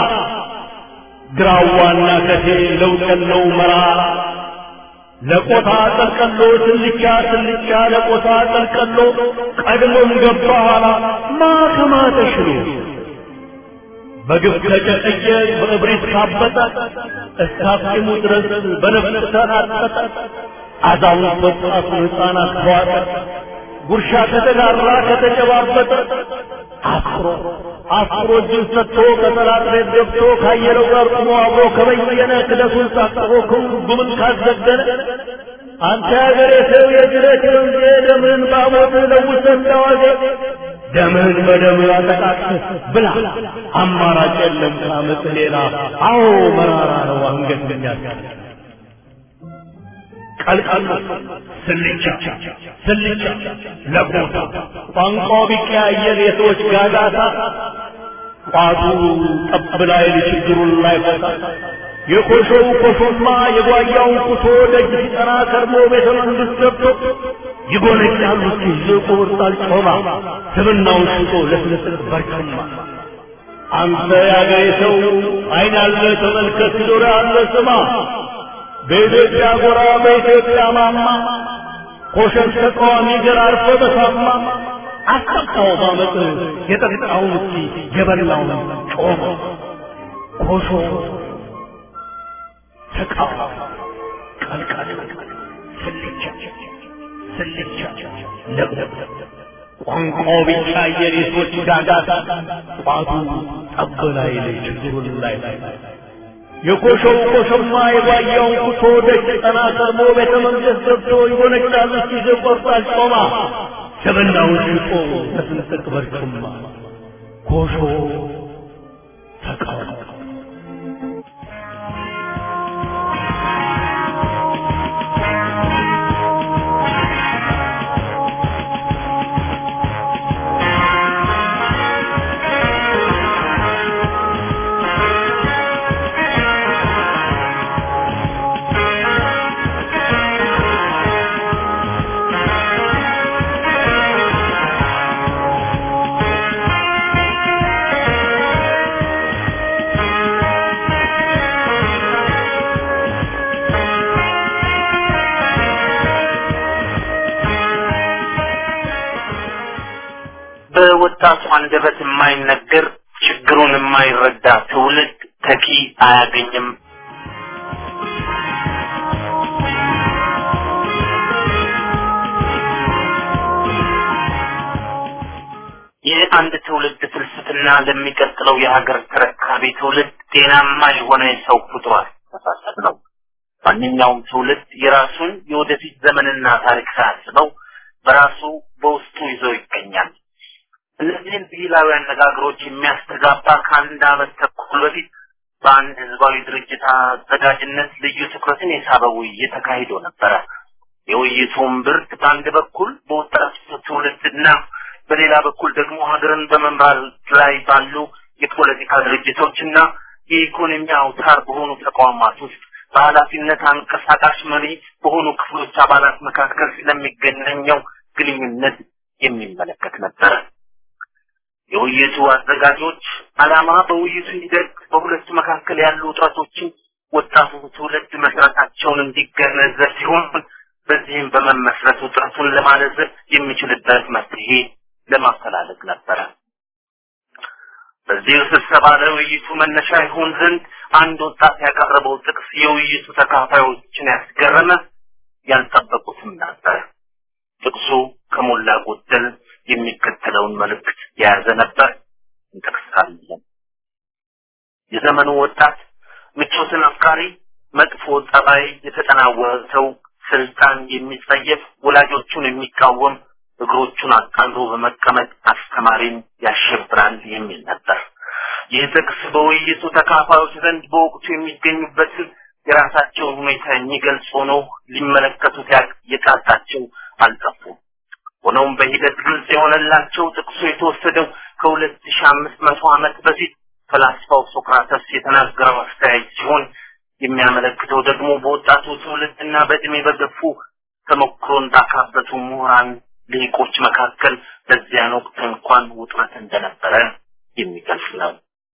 ግራዋና ከቴ ለውጥ የለው መራ ለቆታ ጠልቀሎ ትልቻ ትልቻ ለቆታ ጠልቀሎ ቀድሞም ገባ ኋላ ማከማ ተሽሎ በግፍ ከጨቀየ በእብሪት ካበጠ እስካፍሙ ድረስ በነፍስ ተናጠጠ አዛውንት ወጣቱ ሕፃናት ከዋጠ ጉርሻ ከተጋራ ከተጨባበጠ አፍሮ አፍሮ እጁን ሰጥቶ ከጠላት ቤት ገብቶ ካየለው ጋር ቁሞ አብሮ ከበየነ ክደቱን ሳቅፎ ጉምን ካዘገነ አንተ ያገሬ ሰው የጅረት ወንዜ ደምህን ባሞት ለውሰ እንዳዋዜ ደምህን በደም አጠቃቅስ ብላ አማራጭ የለም ከአመፅ ሌላ አዎ መራራ ነው አንገት የሚያስቀር ቀልቀሎ ስልቻ ስልቻ ለቦታ ቋንቋው ቢቀያየር የሰዎች ጋጋታ ቋቱ ጠብ ላይ ችግሩን ላይ ፈታ የኮሾው ኮሾማ የጓያውን ኩቶ ደጅ ሲጠና ከርሞ ቤተ መንግስት ገብቶ ይጎነጫሉ ሲይዝ ቁርጣል ጮማ ስብናውን ሽጦ ለስልስል በርክማ አንተ ያገሬ ሰው አይን ያለ ተመልከት ጆሮ ያለ ስማ በኢትዮጵያ ጎራ በኢትዮጵያ ማማ ኮሸን ተቃዋሚ ገር አርፎ በሳማ አስጠጣው ባመፅ የጠጣውን እስኪ የበላውን ጮማ ኮሾ ተቃዋሚ ቀልቀል ስልቻ ስልቻ ለብ ቋንቋው ብቻ የሬሶች ጋጋታ ቋቱ ጠብ ላይ ላይ ችግሩን ላይ የኮሾው ኮሾማ የጓያውን ኩቶ ደጅ ጠና ቀርሞ ቤተ መንግስት ገብቶ ይጎነጫል ሲይዝ ቆርጣል ጮማ ስብናውን ሽጦ በስንጥቅ በርጩማ ኮሾ ተቃውሞ በወጣቱ አንደበት የማይነገር ችግሩን የማይረዳ ትውልድ ተኪ አያገኝም። የአንድ ትውልድ ፍልስፍና ለሚቀጥለው የሀገር ተረካቢ ትውልድ ጤናማ የሆነ የሰው ፍጡር አስተሳሰብ ነው። ማንኛውም ትውልድ የራሱን የወደፊት ዘመንና ታሪክ ሳያስበው በራሱ በውስጡ ይዞ ይገኛል። እነዚህን ብሂላዊ አነጋገሮች የሚያስተጋባ ከአንድ ዓመት ተኩል በፊት በአንድ ህዝባዊ ድርጅት አዘጋጅነት ልዩ ትኩረትን የሳበ ውይይት ተካሂዶ ነበረ። የውይይቱም ብርት በአንድ በኩል በወጣቱ ትውልድና በሌላ በኩል ደግሞ ሀገርን በመምራት ላይ ባሉ የፖለቲካ ድርጅቶችና የኢኮኖሚ አውታር በሆኑ ተቋማት ውስጥ በኃላፊነት አንቀሳቃሽ መሪ በሆኑ ክፍሎች አባላት መካከል ስለሚገናኘው ግንኙነት የሚመለከት ነበረ። የውይይቱ አዘጋጆች ዓላማ በውይይቱ ሂደት በሁለቱ መካከል ያሉ ውጥረቶችን ወጣቱ ትውልድ መስራታቸውን እንዲገነዘብ ሲሆን በዚህም በመመስረት ውጥረቱን ለማለዘብ የሚችልበት መፍትሄ ለማፈላለግ ነበረ። በዚህ ስብሰባ ለውይይቱ መነሻ ይሆን ዘንድ አንድ ወጣት ያቀረበው ጥቅስ የውይይቱ ተካፋዮችን ያስገረመ ያልጠበቁትም ነበር። ጥቅሱ ከሞላ ጎደል የሚከተለውን መልእክት የያዘ ነበር። እንጠቅሳለን። የዘመኑ ወጣት ምቾትን አፍቃሪ፣ መጥፎ ጠባይ የተጠናወተው፣ ስልጣን የሚጸየፍ፣ ወላጆቹን የሚቃወም፣ እግሮቹን አቃንቶ በመቀመጥ አስተማሪን ያሸብራል የሚል ነበር። ይህ ጥቅስ በውይይቱ ተካፋዮች ዘንድ በወቅቱ የሚገኙበትን የራሳቸውን ሁኔታ የሚገልጽ ሆኖ ሊመለከቱት የቃጣቸው አልጠፉም። ሆኖም በሂደት ግልጽ የሆነላቸው ጥቅሱ የተወሰደው ከሁለት ሺህ አምስት መቶ ዓመት በፊት ፈላስፋው ሶክራተስ የተናገረው አስተያየት ሲሆን የሚያመለክተው ደግሞ በወጣቱ ትውልድና በእድሜ በገፉ ተሞክሮን ባካበቱ ምሁራን ልሂቆች መካከል በዚያን ወቅት እንኳን ውጥረት እንደነበረ የሚገልጽ ነው።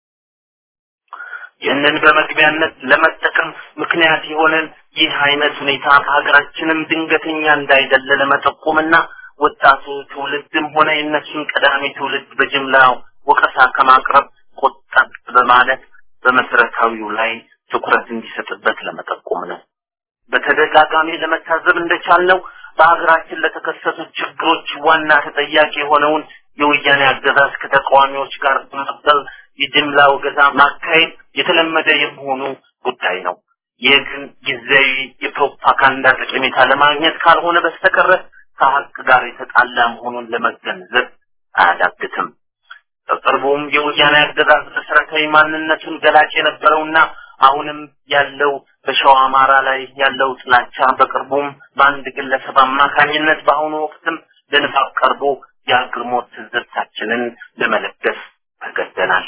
ይህንን በመግቢያነት ለመጠቀም ምክንያት የሆነን ይህ አይነት ሁኔታ በሀገራችንም ድንገተኛ እንዳይደለ ለመጠቆምና ወጣቱ ትውልድም ሆነ የእነሱን ቀዳሚ ትውልድ በጅምላ ወቀሳ ከማቅረብ ቆጠብ በማለት በመሰረታዊው ላይ ትኩረት እንዲሰጥበት ለመጠቆም ነው። በተደጋጋሚ ለመታዘብ እንደቻልነው በሀገራችን ለተከሰቱት ችግሮች ዋና ተጠያቂ የሆነውን የወያኔ አገዛዝ ከተቃዋሚዎች ጋር በመቀጠል የጅምላ ወገዛ ማካሄድ የተለመደ የመሆኑ ጉዳይ ነው። ይህ ግን ጊዜያዊ የፕሮፓጋንዳ ጠቀሜታ ለማግኘት ካልሆነ በስተቀረ ከሀቅ ጋር የተጣላ መሆኑን ለመገንዘብ አያዳግትም። በቅርቡም የወያኔ አገዛዝ መሰረታዊ ማንነቱን ገላጭ የነበረውና አሁንም ያለው በሸዋ አማራ ላይ ያለው ጥላቻ በቅርቡም በአንድ ግለሰብ አማካኝነት በአሁኑ ወቅትም ለንባብ ቀርቦ የአግርሞት ትዝብታችንን ለመለገስ ተገደናል።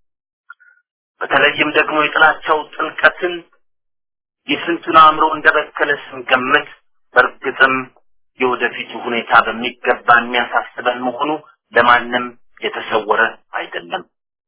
በተለይም ደግሞ የጥላቻው ጥልቀትን የስንቱን አእምሮ እንደበከለ ስንገምት በእርግጥም የወደፊቱ ሁኔታ በሚገባ የሚያሳስበን መሆኑ ለማንም የተሰወረ አይደለም።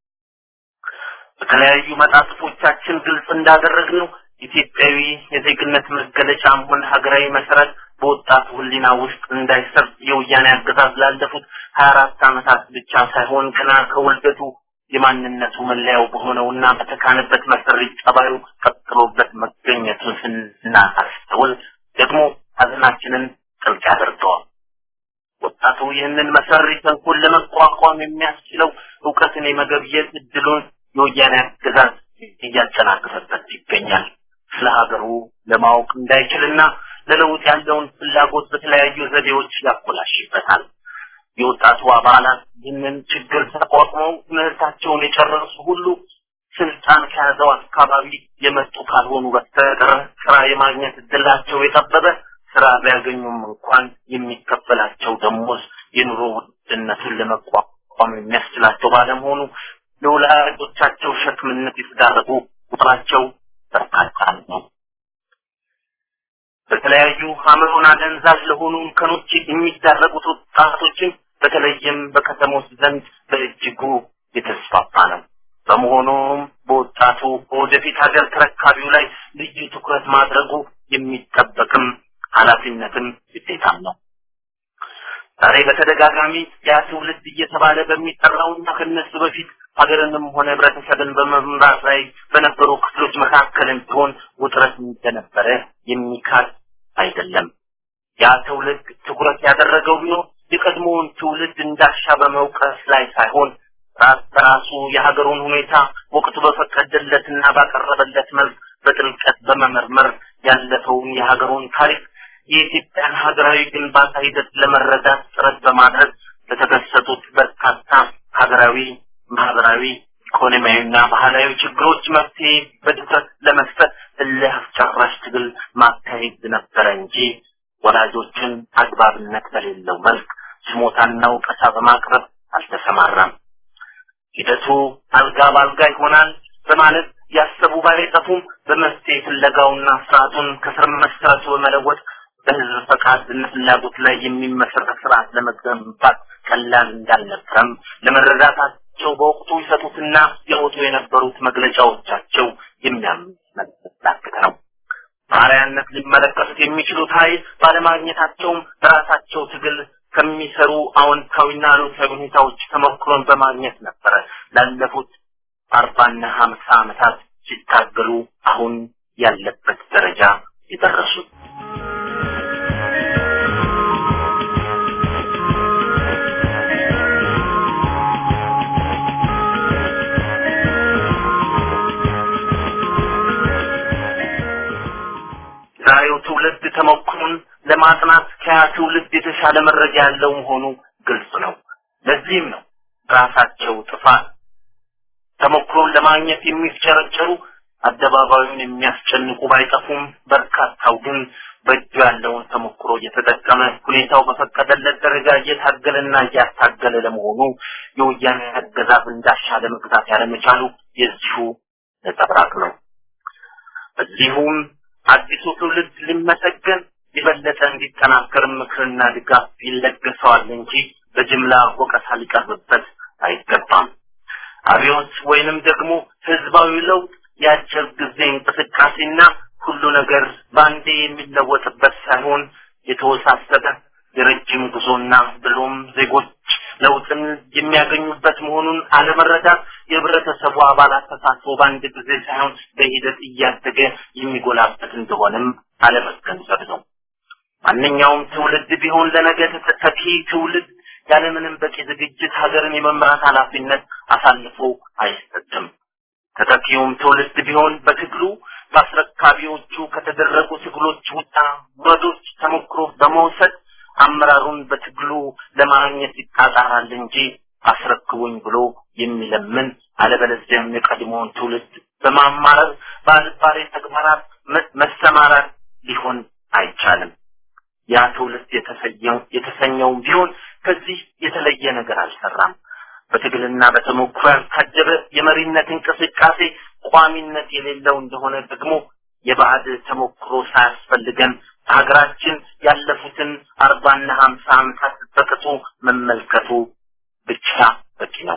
በተለያዩ መጣጥፎቻችን ግልጽ እንዳደረግነው ኢትዮጵያዊ የዜግነት መገለጫም ሆነ ሀገራዊ መሰረት በወጣቱ ሕሊና ውስጥ እንዳይሰርጽ የወያኔ አገዛዝ ላለፉት ሀያ አራት ዓመታት ብቻ ሳይሆን ገና ከውልደቱ የማንነቱ መለያው በሆነውና በተካነበት መሰሪ ጠባዩ ቀጥሎበት መገኘቱን ስናስተውል ደግሞ ሀዘናችንን ጥልቅ ያደርገዋል። ወጣቱ ይህንን መሰሪ ተንኮል ለመቋቋም የሚያስችለው እውቀትን የመገብየት እድሉን የወያኔ አገዛዝ እያጨናገፈበት ይገኛል። ስለ ሀገሩ ለማወቅ እንዳይችልና ለለውጥ ያለውን ፍላጎት በተለያዩ ዘዴዎች ያኮላሽበታል። የወጣቱ አባላት ይህንን ችግር ተቋቁመው ትምህርታቸውን የጨረሱ ሁሉ ስልጣን ከያዘው አካባቢ የመጡ ካልሆኑ በስተቀር ስራ የማግኘት እድላቸው የጠበበ ስራ ቢያገኙም እንኳን የሚከፈላቸው ደሞዝ የኑሮ ውድነቱን ለመቋቋም የሚያስችላቸው ባለመሆኑ ለወላጆቻቸው ሸክምነት የተዳረጉ ቁጥራቸው በርካታ ነው። በተለያዩ አእምሮን አደንዛዥ ለሆኑ እንከኖች የሚዳረጉት ወጣቶችን በተለይም በከተሞች ዘንድ በእጅጉ የተስፋፋ ነው። በመሆኑም በወጣቱ በወደፊት ሀገር ተረካቢው ላይ ልዩ ትኩረት ማድረጉ የሚጠበቅም ኃላፊነትም ግዴታም ነው። ዛሬ በተደጋጋሚ ያ ትውልድ እየተባለ በሚጠራውና ከነሱ በፊት ሀገርንም ሆነ ህብረተሰብን በመምራት ላይ በነበሩ ክፍሎች መካከልም ቢሆን ውጥረት እንደነበረ የሚካድ አይደለም። ያ ትውልድ ትኩረት ያደረገው ቢሆን የቀድሞውን ትውልድ እንዳሻ በመውቀስ ላይ ሳይሆን ራስ በራሱ የሀገሩን ሁኔታ ወቅቱ በፈቀደለትና ባቀረበለት መልክ በጥልቀት በመመርመር ያለፈውን የሀገሩን ታሪክ የኢትዮጵያን ሀገራዊ ግንባታ ሂደት ለመረዳት ጥረት በማድረግ ለተከሰቱት በርካታ ሀገራዊ፣ ማህበራዊ፣ ኢኮኖሚያዊና ባህላዊ ችግሮች መፍትሄ በድፍረት ለመስጠት እልህ አስጨራሽ ትግል ማካሄድ ነበረ እንጂ ወላጆችን አግባብነት በሌለው መልክ ስሞታና ወቀሳ በማቅረብ አልተሰማራም። ሂደቱ አልጋ ባልጋ ይሆናል በማለት ያሰቡ ባይጠፉም በመፍትሄ ፍለጋውና ስርዓቱን ከስር መሰረቱ በመለወጥ በህዝብ ፈቃድና ፍላጎት ላይ የሚመሰረት ስርዓት ለመገንባት ቀላል እንዳልነበረም ለመረዳታቸው በወቅቱ ይሰጡትና ያወጡ የነበሩት መግለጫዎቻቸው የሚያመለክት ነው። ባሪያነት ሊመለከቱት የሚችሉት ኃይል ባለማግኘታቸውም በራሳቸው ትግል ከሚሰሩ አዎንታዊና አሉታዊ ሁኔታዎች ተሞክሮን በማግኘት ነበረ ላለፉት አርባና ሀምሳ ዓመታት ሲታገሉ አሁን ያለበት ደረጃ የደረሱት። ዛሬው ትውልድ ተሞክሮን ለማጥናት ከያ ትውልድ የተሻለ መረጃ ያለው መሆኑ ግልጽ ነው። ለዚህም ነው ራሳቸው ጥፋት ተሞክሮን ለማግኘት የሚፍጨረጨሩ አደባባዩን የሚያስጨንቁ ባይጠፉም በርካታው ግን በእጁ ያለውን ተሞክሮ እየተጠቀመ ሁኔታው በፈቀደለት ደረጃ እየታገለና እያታገለ ለመሆኑ የወያኔ አገዛዝ እንዳሻ ለመግዛት ያለመቻሉ የዚሁ ነጸብራቅ ነው። በዚሁም አዲሱ ትውልድ ሊመሰገን የበለጠ እንዲጠናከር ምክርና ድጋፍ ይለገሰዋል እንጂ በጅምላ ወቀሳ ሊቀርብበት አይገባም። አብዮት ወይንም ደግሞ ህዝባዊ ለውጥ የአጭር ጊዜ እንቅስቃሴና ሁሉ ነገር በአንዴ የሚለወጥበት ሳይሆን የተወሳሰበ የረጅም ጉዞና ብሎም ዜጎች ለውጥን የሚያገኙበት መሆኑን አለመረዳት የህብረተሰቡ አባላት ተሳትፎ በአንድ ጊዜ ሳይሆን በሂደት እያደገ የሚጎላበት እንደሆነም አለመገንዘብ ነው። ማንኛውም ትውልድ ቢሆን ለነገ ተተኪ ትውልድ ያለምንም በቂ ዝግጅት ሀገርን የመምራት ኃላፊነት አሳልፎ አይሰጥም። ተተኪውም ትውልድ ቢሆን በትግሉ በአስረካቢዎቹ ከተደረጉ ትግሎች ውጣ ውረዶች ተሞክሮ በመውሰድ አመራሩን በትግሉ ለማግኘት ይጣጣራል እንጂ አስረክቡኝ ብሎ የሚለምን አለበለዚያም የቀድሞውን ትውልድ በማማረር በአልባሌ ተግባራት መሰማራት ሊሆን አይቻልም። ያ ትውልድ የተሰኘው የተሰኘውም ቢሆን ከዚህ የተለየ ነገር አልሰራም። በትግልና በተሞክሮ ያልታጀበ የመሪነት እንቅስቃሴ ቋሚነት የሌለው እንደሆነ ደግሞ የባዕድ ተሞክሮ ሳያስፈልገን ሀገራችን ያለፉትን አርባና ሀምሳ ዓመታት በቅጡ መመልከቱ ብቻ በቂ ነው።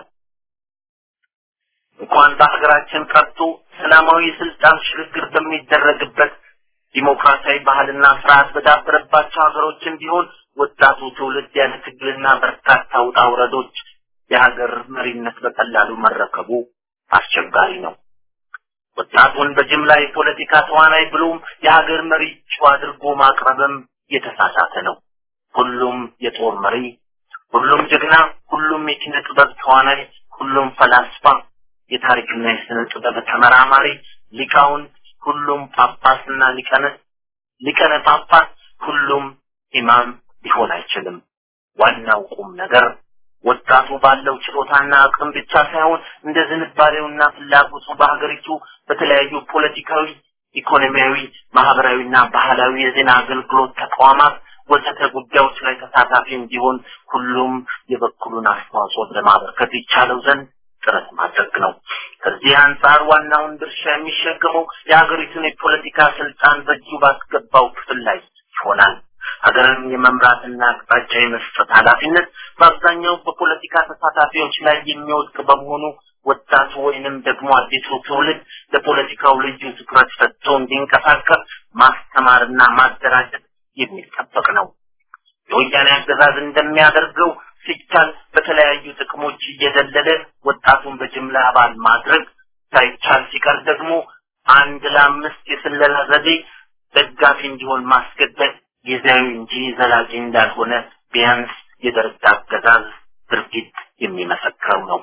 እንኳን በሀገራችን ቀርቶ ሰላማዊ የስልጣን ሽግግር በሚደረግበት ዲሞክራሲያዊ ባህልና ስርዓት በዳበረባቸው ሀገሮችን ቢሆን ወጣቱ ትውልድ ያለ ትግልና በርካታ ውጣ ውረዶች የሀገር መሪነት በቀላሉ መረከቡ አስቸጋሪ ነው። ወጣቱን በጅምላ የፖለቲካ ተዋናይ ብሎም የሀገር መሪ እጩ አድርጎ ማቅረብም የተሳሳተ ነው። ሁሉም የጦር መሪ፣ ሁሉም ጀግና፣ ሁሉም የኪነ ጥበብ ተዋናይ፣ ሁሉም ፈላስፋ፣ የታሪክና የስነ ጥበብ ተመራማሪ፣ ሊቃውንት፣ ሁሉም ጳጳስና ሊቀነ ሊቀነ ጳጳስ፣ ሁሉም ኢማም ሊሆን አይችልም። ዋናው ቁም ነገር ወጣቱ ባለው ችሎታና አቅም ብቻ ሳይሆን እንደ ዝንባሌውና ፍላጎቱ በሀገሪቱ በተለያዩ ፖለቲካዊ፣ ኢኮኖሚያዊ፣ ማህበራዊና ባህላዊ የዜና አገልግሎት ተቋማት ወዘተ ጉዳዮች ላይ ተሳታፊ እንዲሆን ሁሉም የበኩሉን አስተዋጽኦ ለማበርከት ይቻለው ዘንድ ጥረት ማድረግ ነው። ከዚህ አንጻር ዋናውን ድርሻ የሚሸከመው የሀገሪቱን የፖለቲካ ስልጣን በእጁ ባስገባው ክፍል ላይ ይሆናል። ሀገርን የመምራትና አቅጣጫ የመስጠት ኃላፊነት በአብዛኛው በፖለቲካ ተሳታፊዎች ላይ የሚወድቅ በመሆኑ ወጣቱ ወይንም ደግሞ አዲሱ ትውልድ ለፖለቲካው ልዩ ትኩረት ሰጥቶ እንዲንቀሳቀስ ማስተማርና ማደራጀት የሚጠበቅ ነው። የወያኔ አገዛዝ እንደሚያደርገው ሲቻል በተለያዩ ጥቅሞች እየደለለ ወጣቱን በጅምላ አባል ማድረግ ሳይቻል ሲቀር ደግሞ አንድ ለአምስት የስለላ ዘዴ ደጋፊ እንዲሆን ማስገደድ ጊዜያዊ እንጂ ዘላቂ እንዳልሆነ ቢያንስ የደርግ አገዛዝ ድርጊት የሚመሰክረው ነው።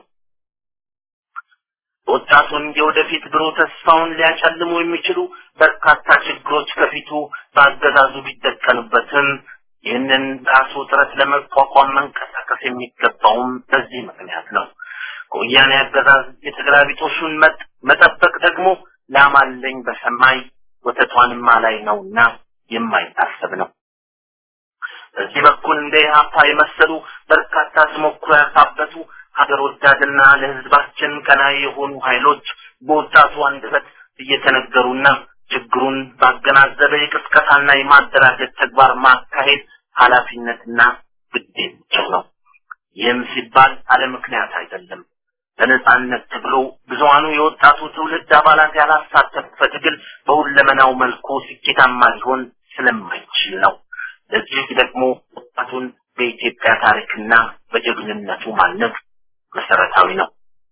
ወጣቱን የወደፊት ብሩህ ተስፋውን ሊያጨልሙ የሚችሉ በርካታ ችግሮች ከፊቱ በአገዛዙ ቢደቀኑበትም ይህንን ራሱ ጥረት ለመቋቋም መንቀሳቀስ የሚገባውም በዚህ ምክንያት ነው። ከወያኔ አገዛዝ የተገላቢጦሹን መጠበቅ ደግሞ ላማለኝ በሰማይ ወተቷንማ ላይ ነውና የማይታሰብ ነው። በዚህ በኩል እንደ ኢህአፓ የመሰሉ በርካታ ተሞክሮ ያካበቱ ሀገር ወዳድና ለህዝባችን ቀናይ የሆኑ ኃይሎች በወጣቱ አንደበት እየተነገሩና ችግሩን ባገናዘበ የቅስቀሳና የማደራጀት ተግባር ማካሄድ ኃላፊነትና ግዴታቸው ነው። ይህም ሲባል አለ ምክንያት አይደለም። በነጻነት ትግሉ ብዙሃኑ የወጣቱ ትውልድ አባላት ያላሳተፈ ትግል በሁለመናው መልኩ ስኬታማ ሊሆን ስለማይችል ነው። ለዚህ ደግሞ ወጣቱን በኢትዮጵያ ታሪክና በጀግንነቱ ማነጽ መሰረታዊ ነው።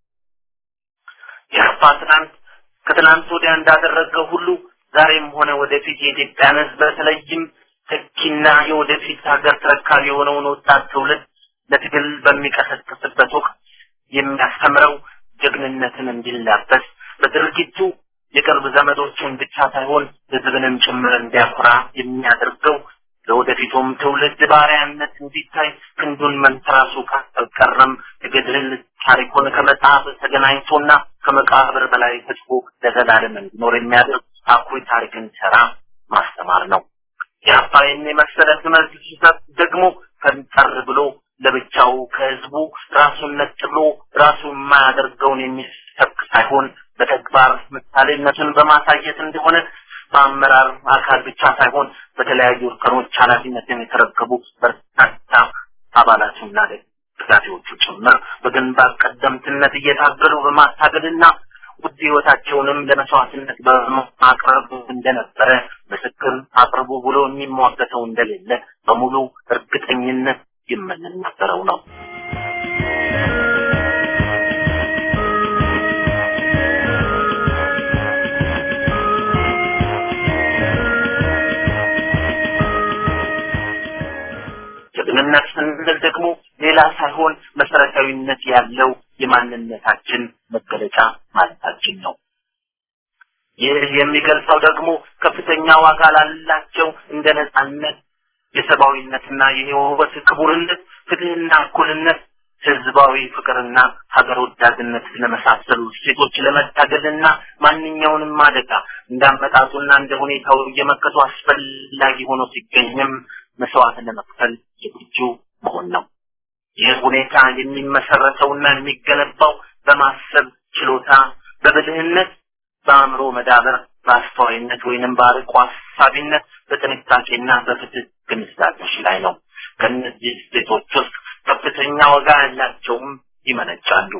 የአርባ ትናንት ከትናንት ወዲያ እንዳደረገው ሁሉ ዛሬም ሆነ ወደፊት የኢትዮጵያን ህዝብ በተለይም ተኪና የወደፊት ሀገር ተረካቢ የሆነውን ወጣት ትውልድ ለትግል በሚቀሰቅስበት ወቅት የሚያስተምረው ጀግንነትን እንዲላበስ በድርጊቱ የቅርብ ዘመዶቹን ብቻ ሳይሆን ህዝብንም ጭምር እንዲያኮራ የሚያደርገው ለወደፊቱም ትውልድ ባሪያነት እንዲታይ ክንዱን መንተራሱ ካልቀረም የገድል ታሪኩን ከመጽሐፍ ተገናኝቶና ከመቃብር በላይ ህዝቡ ለዘላለም እንዲኖር የሚያደርግ አኩሪ ታሪክን ሰራ ማስተማር ነው። የአባይን የመሰለ ትምህርት ሲሰጥ ደግሞ ፈንጠር ብሎ ለብቻው ከህዝቡ ራሱን ነጥሎ ራሱ የማያደርገውን የሚሰብክ ሳይሆን በተግባር ምሳሌነቱን በማሳየት እንደሆነ በአመራር አካል ብቻ ሳይሆን በተለያዩ እርከኖች ኃላፊነትን የተረከቡ በርካታ አባላቱና ደጋፊዎቹ ጭምር በግንባር ቀደምትነት እየታገሉ በማታገልና ውድ ህይወታቸውንም ለመስዋዕትነት በማቅረብ እንደነበረ ምስክር አቅርቡ ብሎ የሚሟገተው እንደሌለ በሙሉ እርግጠኝነት የምንናገረው ነው። ጀግንነት ስንል ደግሞ ሌላ ሳይሆን መሰረታዊነት ያለው የማንነታችን መገለጫ ማለታችን ነው። ይህ የሚገልጸው ደግሞ ከፍተኛ ዋጋ ላላቸው እንደ ነጻነት፣ የሰብአዊነትና የህይወት ክቡርነት፣ ፍትህና እኩልነት፣ ህዝባዊ ፍቅርና ሀገር ወዳድነት ለመሳሰሉ እሴቶች ለመታገልና ማንኛውንም አደጋ እንዳመጣጡና እንደ ሁኔታው እየመከቱ አስፈላጊ ሆኖ ሲገኝም መስዋዕት ለመክፈል ዝግጁ መሆን ነው። ይህ ሁኔታ የሚመሰረተውና የሚገነባው በማሰብ ችሎታ፣ በብልህነት፣ በአእምሮ መዳበር፣ በአስተዋይነት ወይንም በአርቆ ሀሳቢነት፣ በጥንቃቄና በፍትህ ግንዛቤዎች ላይ ነው። ከእነዚህ እሴቶች ውስጥ ከፍተኛ ዋጋ ያላቸውም ይመነጫሉ።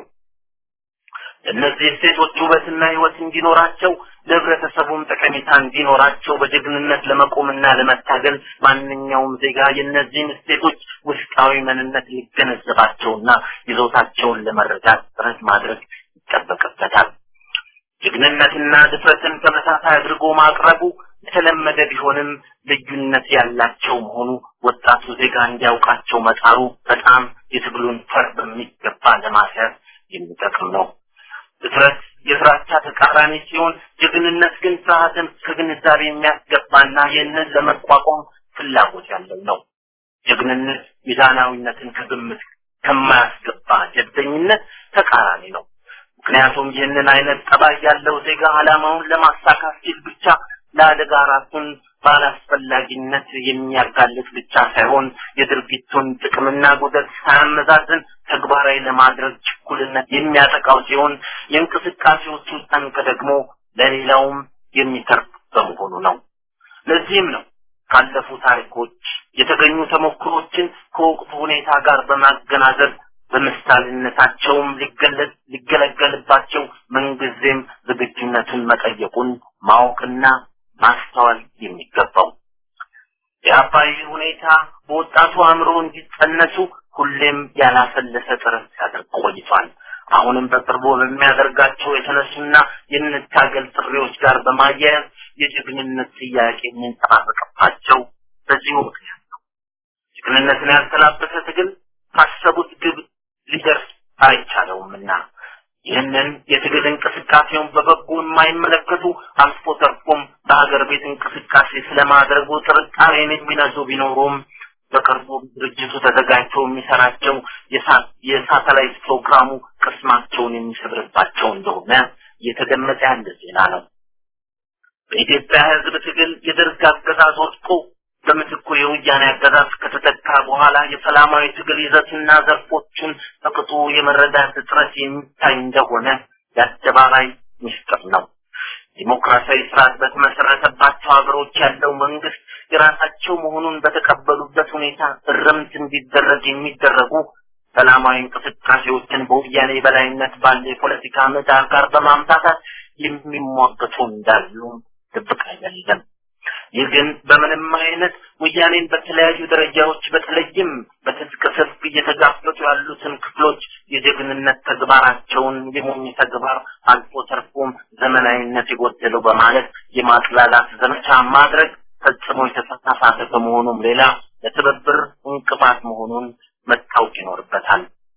እነዚህ እሴቶች ውበትና ህይወት እንዲኖራቸው ለህብረተሰቡም ጠቀሜታ እንዲኖራቸው በጀግንነት ለመቆምና ለመታገል ማንኛውም ዜጋ የእነዚህን እሴቶች ውስጣዊ ምንነት ሊገነዘባቸውና ይዞታቸውን ለመረዳት ጥረት ማድረግ ይጠበቅበታል። ጀግንነትና ድፍረትን ተመሳሳይ አድርጎ ማቅረቡ የተለመደ ቢሆንም ልዩነት ያላቸው መሆኑ ወጣቱ ዜጋ እንዲያውቃቸው መጣሩ በጣም የትግሉን ፈር በሚገባ ለማስያዝ የሚጠቅም ነው። ድፍረት የፍራቻ ተቃራኒ ሲሆን ጀግንነት ግን ፍርሃትን ከግንዛቤ የሚያስገባና ይህንን ለመቋቋም ፍላጎት ያለው ነው። ጀግንነት ሚዛናዊነትን ከግምት ከማያስገባ ጀብደኝነት ተቃራኒ ነው። ምክንያቱም ይህንን አይነት ጠባይ ያለው ዜጋ ዓላማውን ለማሳካት ሲል ብቻ ለአደጋ ራሱን ባላስፈላጊነት የሚያጋልጥ ብቻ ሳይሆን የድርጊቱን ጥቅምና ጉዳት ሳያመዛዝን ተግባራዊ ለማድረግ ችኩልነት የሚያጠቃው ሲሆን የእንቅስቃሴዎቹ ጠንቅ ደግሞ ለሌላውም የሚተርፍ በመሆኑ ነው። ለዚህም ነው ካለፉ ታሪኮች የተገኙ ተሞክሮችን ከወቅቱ ሁኔታ ጋር በማገናዘብ በምሳሌነታቸውም ሊገለገልባቸው ምንጊዜም ዝግጁነቱን መጠየቁን ማወቅና ማስተዋል የሚገባው የአባይ ሁኔታ በወጣቱ አእምሮ እንዲጸነሱ ሁሌም ያላሰለሰ ጥረት ሲያደርግ ቆይቷል። አሁንም በቅርቡ በሚያደርጋቸው የተነሱና የንታገል ጥሪዎች ጋር በማያያዝ የጀግንነት ጥያቄ የሚንጸባረቅባቸው በዚሁ ምክንያት ነው። ጀግንነትን ያልተላበሰ ትግል ካሰቡት ግብ ሊደርስ አይቻለውምና ይህንን የትግል እንቅስቃሴውን በበጎ የማይመለከቱ አልፎ ተርፎም በሀገር ቤት እንቅስቃሴ ስለማድረጉ ጥርጣሬን የሚነዙ ቢኖሩም በቅርቡ ድርጅቱ ተዘጋጅቶ የሚሰራቸው የሳተላይት ፕሮግራሙ ቅስማቸውን የሚሰብርባቸው እንደሆነ እየተገመጠ ያለ ዜና ነው። በኢትዮጵያ ሕዝብ ትግል የደርግ አገዛዝ ወድቆ በምትኩ የወያኔ አገዛዝ ከተተካ በኋላ የሰላማዊ ትግል ይዘትና ዘርፎቹን በቅጡ የመረዳት እጥረት የሚታይ እንደሆነ የአደባባይ ምስጢር ነው። ዲሞክራሲያዊ ስርዓት በተመሰረተባቸው ሀገሮች ያለው መንግስት የራሳቸው መሆኑን በተቀበሉበት ሁኔታ እርምት እንዲደረግ የሚደረጉ ሰላማዊ እንቅስቃሴዎችን በወያኔ በላይነት ባለ የፖለቲካ ምህዳር ጋር በማምታታት የሚሟገቱ እንዳሉ ድብቅ አይደለም። ይህ ግን በምንም አይነት ወያኔን በተለያዩ ደረጃዎች በተለይም በትጥቅ ሰልፍ እየተጋፈጡ ያሉትን ክፍሎች የጀግንነት ተግባራቸውን የሞኝ ተግባር አልፎ ተርፎም ዘመናዊነት የጎደለው በማለት የማጥላላት ዘመቻ ማድረግ ፈጽሞ የተሳሳተ ከመሆኑም ሌላ ለትብብር እንቅፋት መሆኑን መታወቅ ይኖርበታል።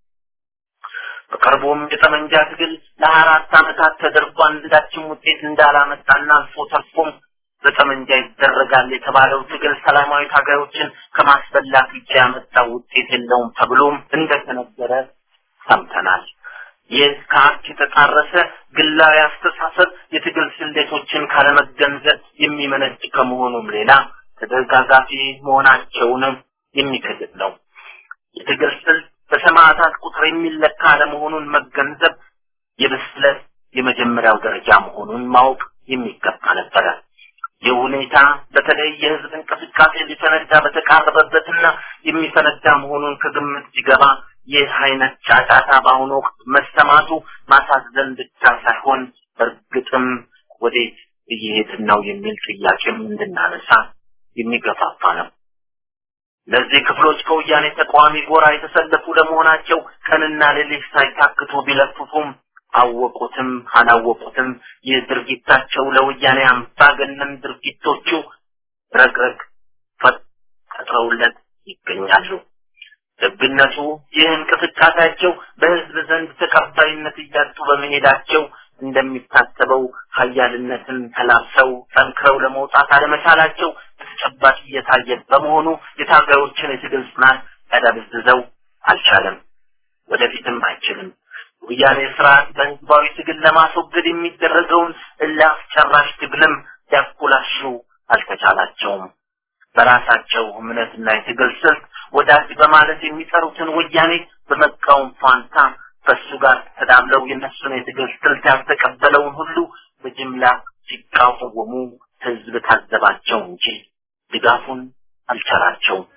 በቅርቡም የጠመንጃ ትግል ለሀያ አራት ዓመታት ተደርጎ አንዳችም ውጤት እንዳላመጣና አልፎ ተርፎም በጠመንጃ ይደረጋል የተባለው ትግል ሰላማዊ ታጋዮችን ከማስበላት ውጭ ያመጣው ውጤት የለውም ተብሎም እንደተነገረ ሰምተናል። ይህ ከሀቅ የተጣረሰ ግላዊ አስተሳሰብ የትግል ስሌቶችን ካለመገንዘብ የሚመነጭ ከመሆኑም ሌላ ተደጋጋፊ መሆናቸውንም የሚክድ ነው። የትግል ስልት በሰማዕታት ቁጥር የሚለካ አለመሆኑን መገንዘብ የብስለት የመጀመሪያው ደረጃ መሆኑን ማወቅ የሚገባ ነበረ። ይህ ሁኔታ በተለይ የህዝብ እንቅስቃሴ ሊፈነዳ በተቃረበበትና የሚፈነዳ መሆኑን ከግምት ሲገባ ይህ አይነት ጫጫታ በአሁኑ ወቅት መሰማቱ ማሳዘን ብቻ ሳይሆን በእርግጥም ወዴት እየሄድን ነው የሚል ጥያቄም እንድናነሳ የሚገፋፋ ነው። ለዚህ ክፍሎች ከወያኔ ተቃዋሚ ጎራ የተሰለፉ ለመሆናቸው ቀንና ሌሊት ሳይታክቱ ቢለፍፉም አወቁትም አላወቁትም ይህ ድርጊታቸው ለወያኔ አምባገነን ድርጊቶቹ ረግረግ ፈጥረውለት ይገኛሉ። ደግነቱ ይህ እንቅስቃሴያቸው በህዝብ ዘንድ ተቀባይነት እያጡ በመሄዳቸው እንደሚታሰበው ሀያልነትን ተላብሰው ጠንክረው ለመውጣት አለመቻላቸው በተጨባጭ እየታየ በመሆኑ የታጋዮችን የትግል ጽናት ያዳብዝዘው አልቻለም፣ ወደፊትም አይችልም። ወያኔ ስርዓት በህዝባዊ ትግል ለማስወገድ የሚደረገውን እልህ አስጨራሽ ትግልም ሊያኮላሹ አልተቻላቸውም። በራሳቸው እምነትና የትግል ስልት ወዳጅ በማለት የሚጠሩትን ወያኔ በመቃወም ፋንታ ከሱ ጋር ተዳምለው የነሱን የትግል ስልት ያልተቀበለውን ሁሉ በጅምላ ሲቃወሙ ህዝብ ታዘባቸው እንጂ ድጋፉን አልቻላቸውም።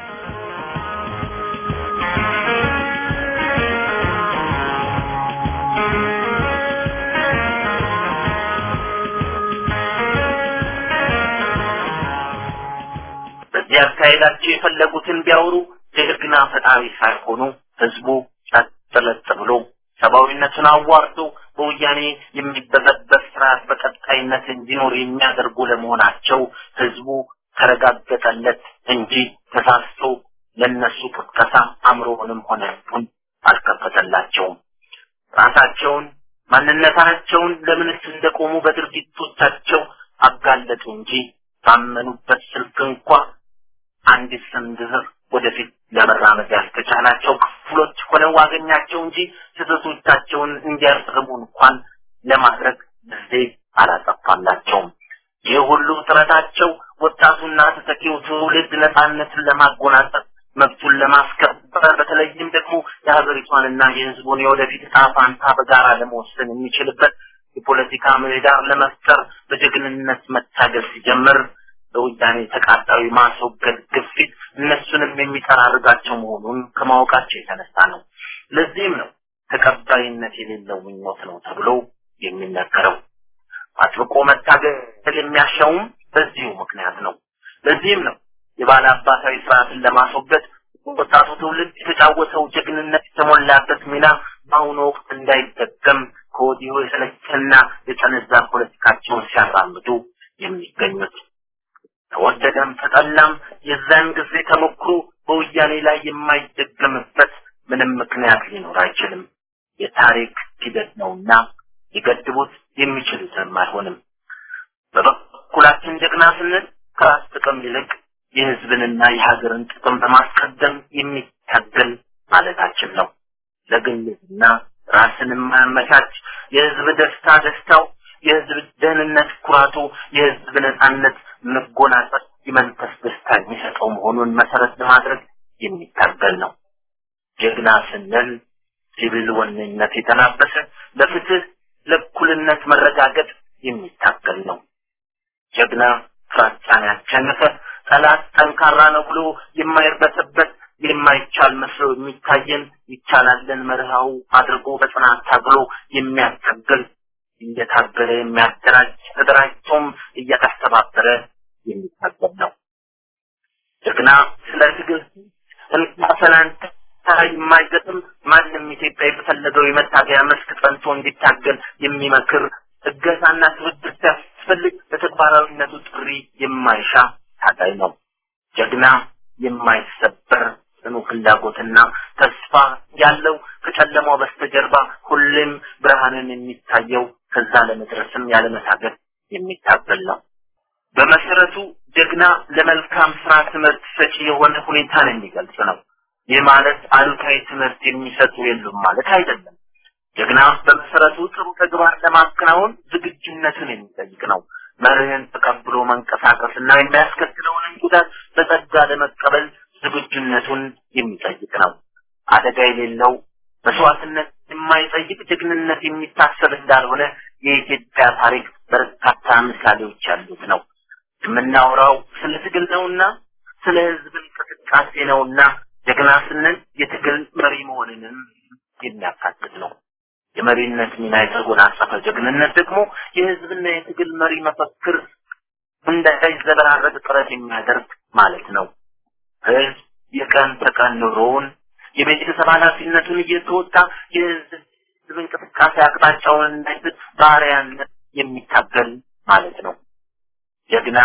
በዚህ አካሄዳቸው የፈለጉትን ቢያወሩ ጀግና ፈጣሪ ሳይሆኑ ህዝቡ ጸጥ ብሎ ሰብአዊነቱን አዋርዶ በወያኔ የሚበዘበዝ ስርዓት በቀጣይነት እንዲኖር የሚያደርጉ ለመሆናቸው ህዝቡ ተረጋገጠለት እንጂ ተሳስቶ ለነሱ ቅስቀሳ አእምሮውንም ሆነ ልቡን አልከፈተላቸውም። ራሳቸውን ማንነታቸውን ለምንስ እንደቆሙ በድርጊቶቻቸው አጋለጡ እንጂ ባመኑበት ስልክ እንኳ አንዲት ስንዝር ወደፊት ለመራመድ ያልተቻላቸው ክፍሎች ሆነው አገኛቸው እንጂ ስህተቶቻቸውን እንዲያርሙ እንኳን ለማድረግ ጊዜ አላጠፋላቸውም። ይህ ሁሉ ጥረታቸው ወጣቱና ተተኪው ትውልድ ነፃነትን ለማጎናጸፍ መብቱን ለማስከበር በተለይም ደግሞ የሀገሪቷንና የህዝቡን የወደፊት ዕጣ ፋንታ በጋራ ለመወሰን የሚችልበት የፖለቲካ ምህዳር ለመፍጠር በጀግንነት መታገል ሲጀምር በወያኔ ተቃጣዊ ማስወገድ ግፊት እነሱንም የሚጠራርጋቸው መሆኑን ከማወቃቸው የተነሳ ነው። ለዚህም ነው ተቀባይነት የሌለው ምኞት ነው ተብሎ የሚነገረው። አጥብቆ መታገል የሚያሻውም በዚሁ ምክንያት ነው። ለዚህም ነው የባለ አባታዊ ስርዓትን ለማስወገድ ወጣቱ ትውልድ የተጫወተው ጀግንነት የተሞላበት ሚና በአሁኑ ወቅት እንዳይደገም ከወዲሁ የሰለቸና የጠነዛ ፖለቲካቸውን ሲያራምዱ የሚገኙት ተወደደም ተጠላም የዛን ጊዜ ተሞክሮ በወያኔ ላይ የማይደገምበት ምንም ምክንያት ሊኖር አይችልም። የታሪክ ሂደት ነውና ሊገድቡት የሚችሉትም አይሆንም። በበኩላችን ጀግና ስንል ከራስ ጥቅም ይልቅ የህዝብንና የሀገርን ጥቅም በማስቀደም የሚታገል ማለታችን ነው። ለግልና ራስን የማያመቻች የህዝብ ደስታ ደስታው፣ የህዝብ ደህንነት ኩራቱ፣ የህዝብ ነጻነት መጎናጸፍ የመንፈስ ደስታ የሚሰጠው መሆኑን መሰረት ለማድረግ የሚታገል ነው። ጀግና ስንል ሲቪል ወነኝነት የተላበሰ ለፍትህ ለእኩልነት መረጋገጥ የሚታገል ነው። ጀግና ፍራቻን ያሸነፈ ጠላት ጠንካራ ነው ብሎ የማይርበተበት የማይቻል መስሎ የሚታየን ይቻላለን መርሃው አድርጎ በጽናት ታግሎ የሚያታግል እየታገለ የሚያደራጅ ተደራጅቶም እያስተባበረ የሚታገል ነው። ጀግና ስለ ትግል እንካሰላንተ የማይገጥም ማንም ኢትዮጵያዊ በፈለገው የመታገያ መስክ ጸንቶ እንዲታገል የሚመክር እገዛና ትብብር ሲያስፈልግ ለተግባራዊነቱ ጥሪ የማይሻ ታጋይ ነው። ጀግና የማይሰበር ጽኑ ፍላጎትና ተስፋ ያለው ከጨለማው በስተጀርባ ሁሌም ብርሃንን የሚታየው ከዛ ለመድረስም ያለመታገል የሚታገል ነው። በመሰረቱ ጀግና ለመልካም ስራ ትምህርት ሰጪ የሆነ ሁኔታን የሚገልጽ ነው። ይህ ማለት አሉታዊ ትምህርት የሚሰጡ የሉም ማለት አይደለም። ጀግና በመሰረቱ ጥሩ ተግባር ለማከናወን ዝግጁነትን የሚጠይቅ ነው። መርህን ተቀብሎ መንቀሳቀስና የሚያስከትለውንም ጉዳት በጸጋ ለመቀበል ዝግጁነቱን የሚጠይቅ ነው። አደጋ የሌለው መስዋዕትነት የማይጠይቅ ጀግንነት የሚታሰብ እንዳልሆነ የኢትዮጵያ ታሪክ በርካታ ምሳሌዎች ያሉት ነው። የምናወራው ስለ ትግል ነውና ስለ ህዝብ እንቅስቃሴ ነውና ጀግና ስንል የትግል መሪ መሆንንም የሚያካትት ነው። የመሪነት ሚና የተጎናጸፈ ጀግንነት ደግሞ የህዝብና የትግል መሪ መፈክር እንዳይዘበራረቅ ጥረት የሚያደርግ ማለት ነው። ህዝብ የቀን ተቀን ኑሮውን የቤተሰብ ኃላፊነቱን እየተወጣ የህዝብ እንቅስቃሴ አቅጣጫውን እንዳይስት ባሪያነት የሚታገል ማለት ነው። ጀግና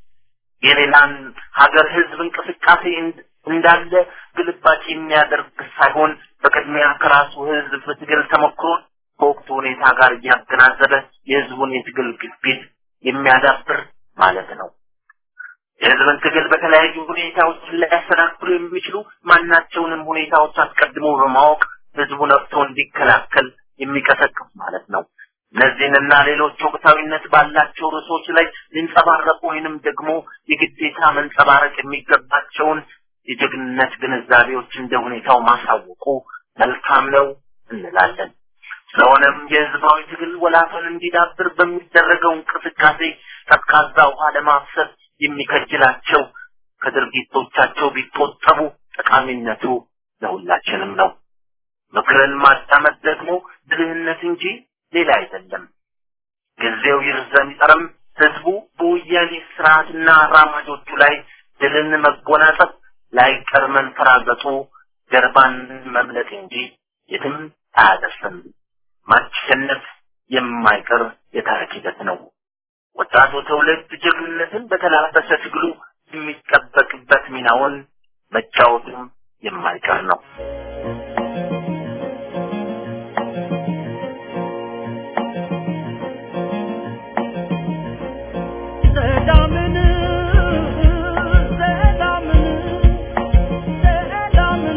የሌላን ሀገር ህዝብ እንቅስቃሴ እንዳለ ግልባጭ የሚያደርግ ሳይሆን በቅድሚያ ከራሱ ህዝብ ትግል ተሞክሮ ከወቅቱ ሁኔታ ጋር እያገናዘበ የህዝቡን የትግል ግፊት የሚያዳብር ማለት ነው። የህዝብን ትግል በተለያዩ ሁኔታዎች ሊያሰናክሉ የሚችሉ ማናቸውንም ሁኔታዎች አስቀድሞ በማወቅ ህዝቡ ነቅቶ እንዲከላከል የሚቀሰቅስ ማለት ነው። እነዚህንና ሌሎች ወቅታዊነት ባላቸው ርዕሶች ላይ ሊንጸባረቁ ወይንም ደግሞ የግዴታ መንጸባረቅ የሚገባቸውን የጀግንነት ግንዛቤዎች እንደ ሁኔታው ማሳወቁ መልካም ነው እንላለን። ስለሆነም የህዝባዊ ትግል ወላፈን እንዲዳብር በሚደረገው እንቅስቃሴ ቀዝቃዛ ውሃ ለማፍሰስ የሚከጅላቸው ከድርጊቶቻቸው ቢቆጠቡ ጠቃሚነቱ ለሁላችንም ነው። ምክርን ማዳመጥ ደግሞ ብልህነት እንጂ ሌላ አይደለም። ጊዜው ይርዘም ይጠርም ህዝቡ በወያኔ ስርዓትና አራማጆቹ ላይ ድልን መጎናጸፍ ላይቀር መንፈራገጡ ጀርባን መምለጥ እንጂ የትም አያደርስም። ማሸነፍ የማይቀር የታሪክ ሂደት ነው። ወጣቱ ትውልድ ጀግንነትን በተላበሰ ትግሉ የሚጠበቅበት ሚናውን መጫወቱም የማይቀር ነው። ሰላምን ሰላምን ሰላምን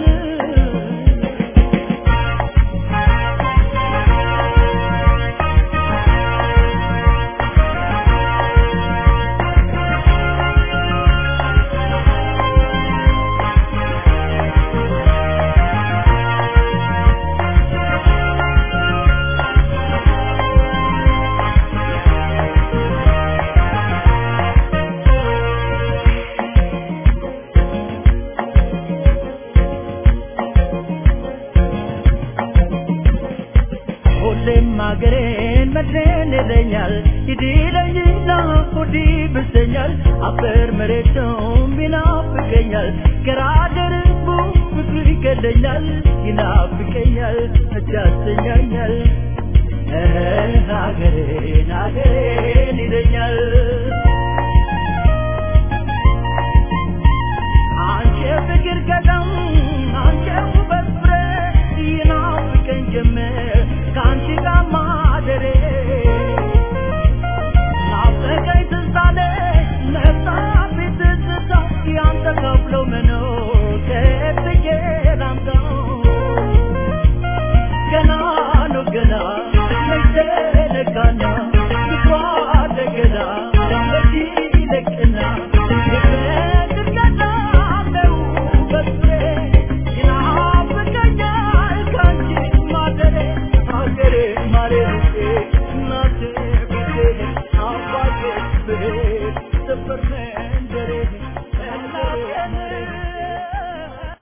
ሁሌም ሀገሬን መድሬን ይለኛል ይድለኝና ሆዴ ብሰኛል አፈር መሬቱም ይናፍቀኛል ገራገርቡ ፍቅሩ ይገለኛል ይናፍቀኛል እጅ ያሰኛኛል ሀገሬን ሀገሬን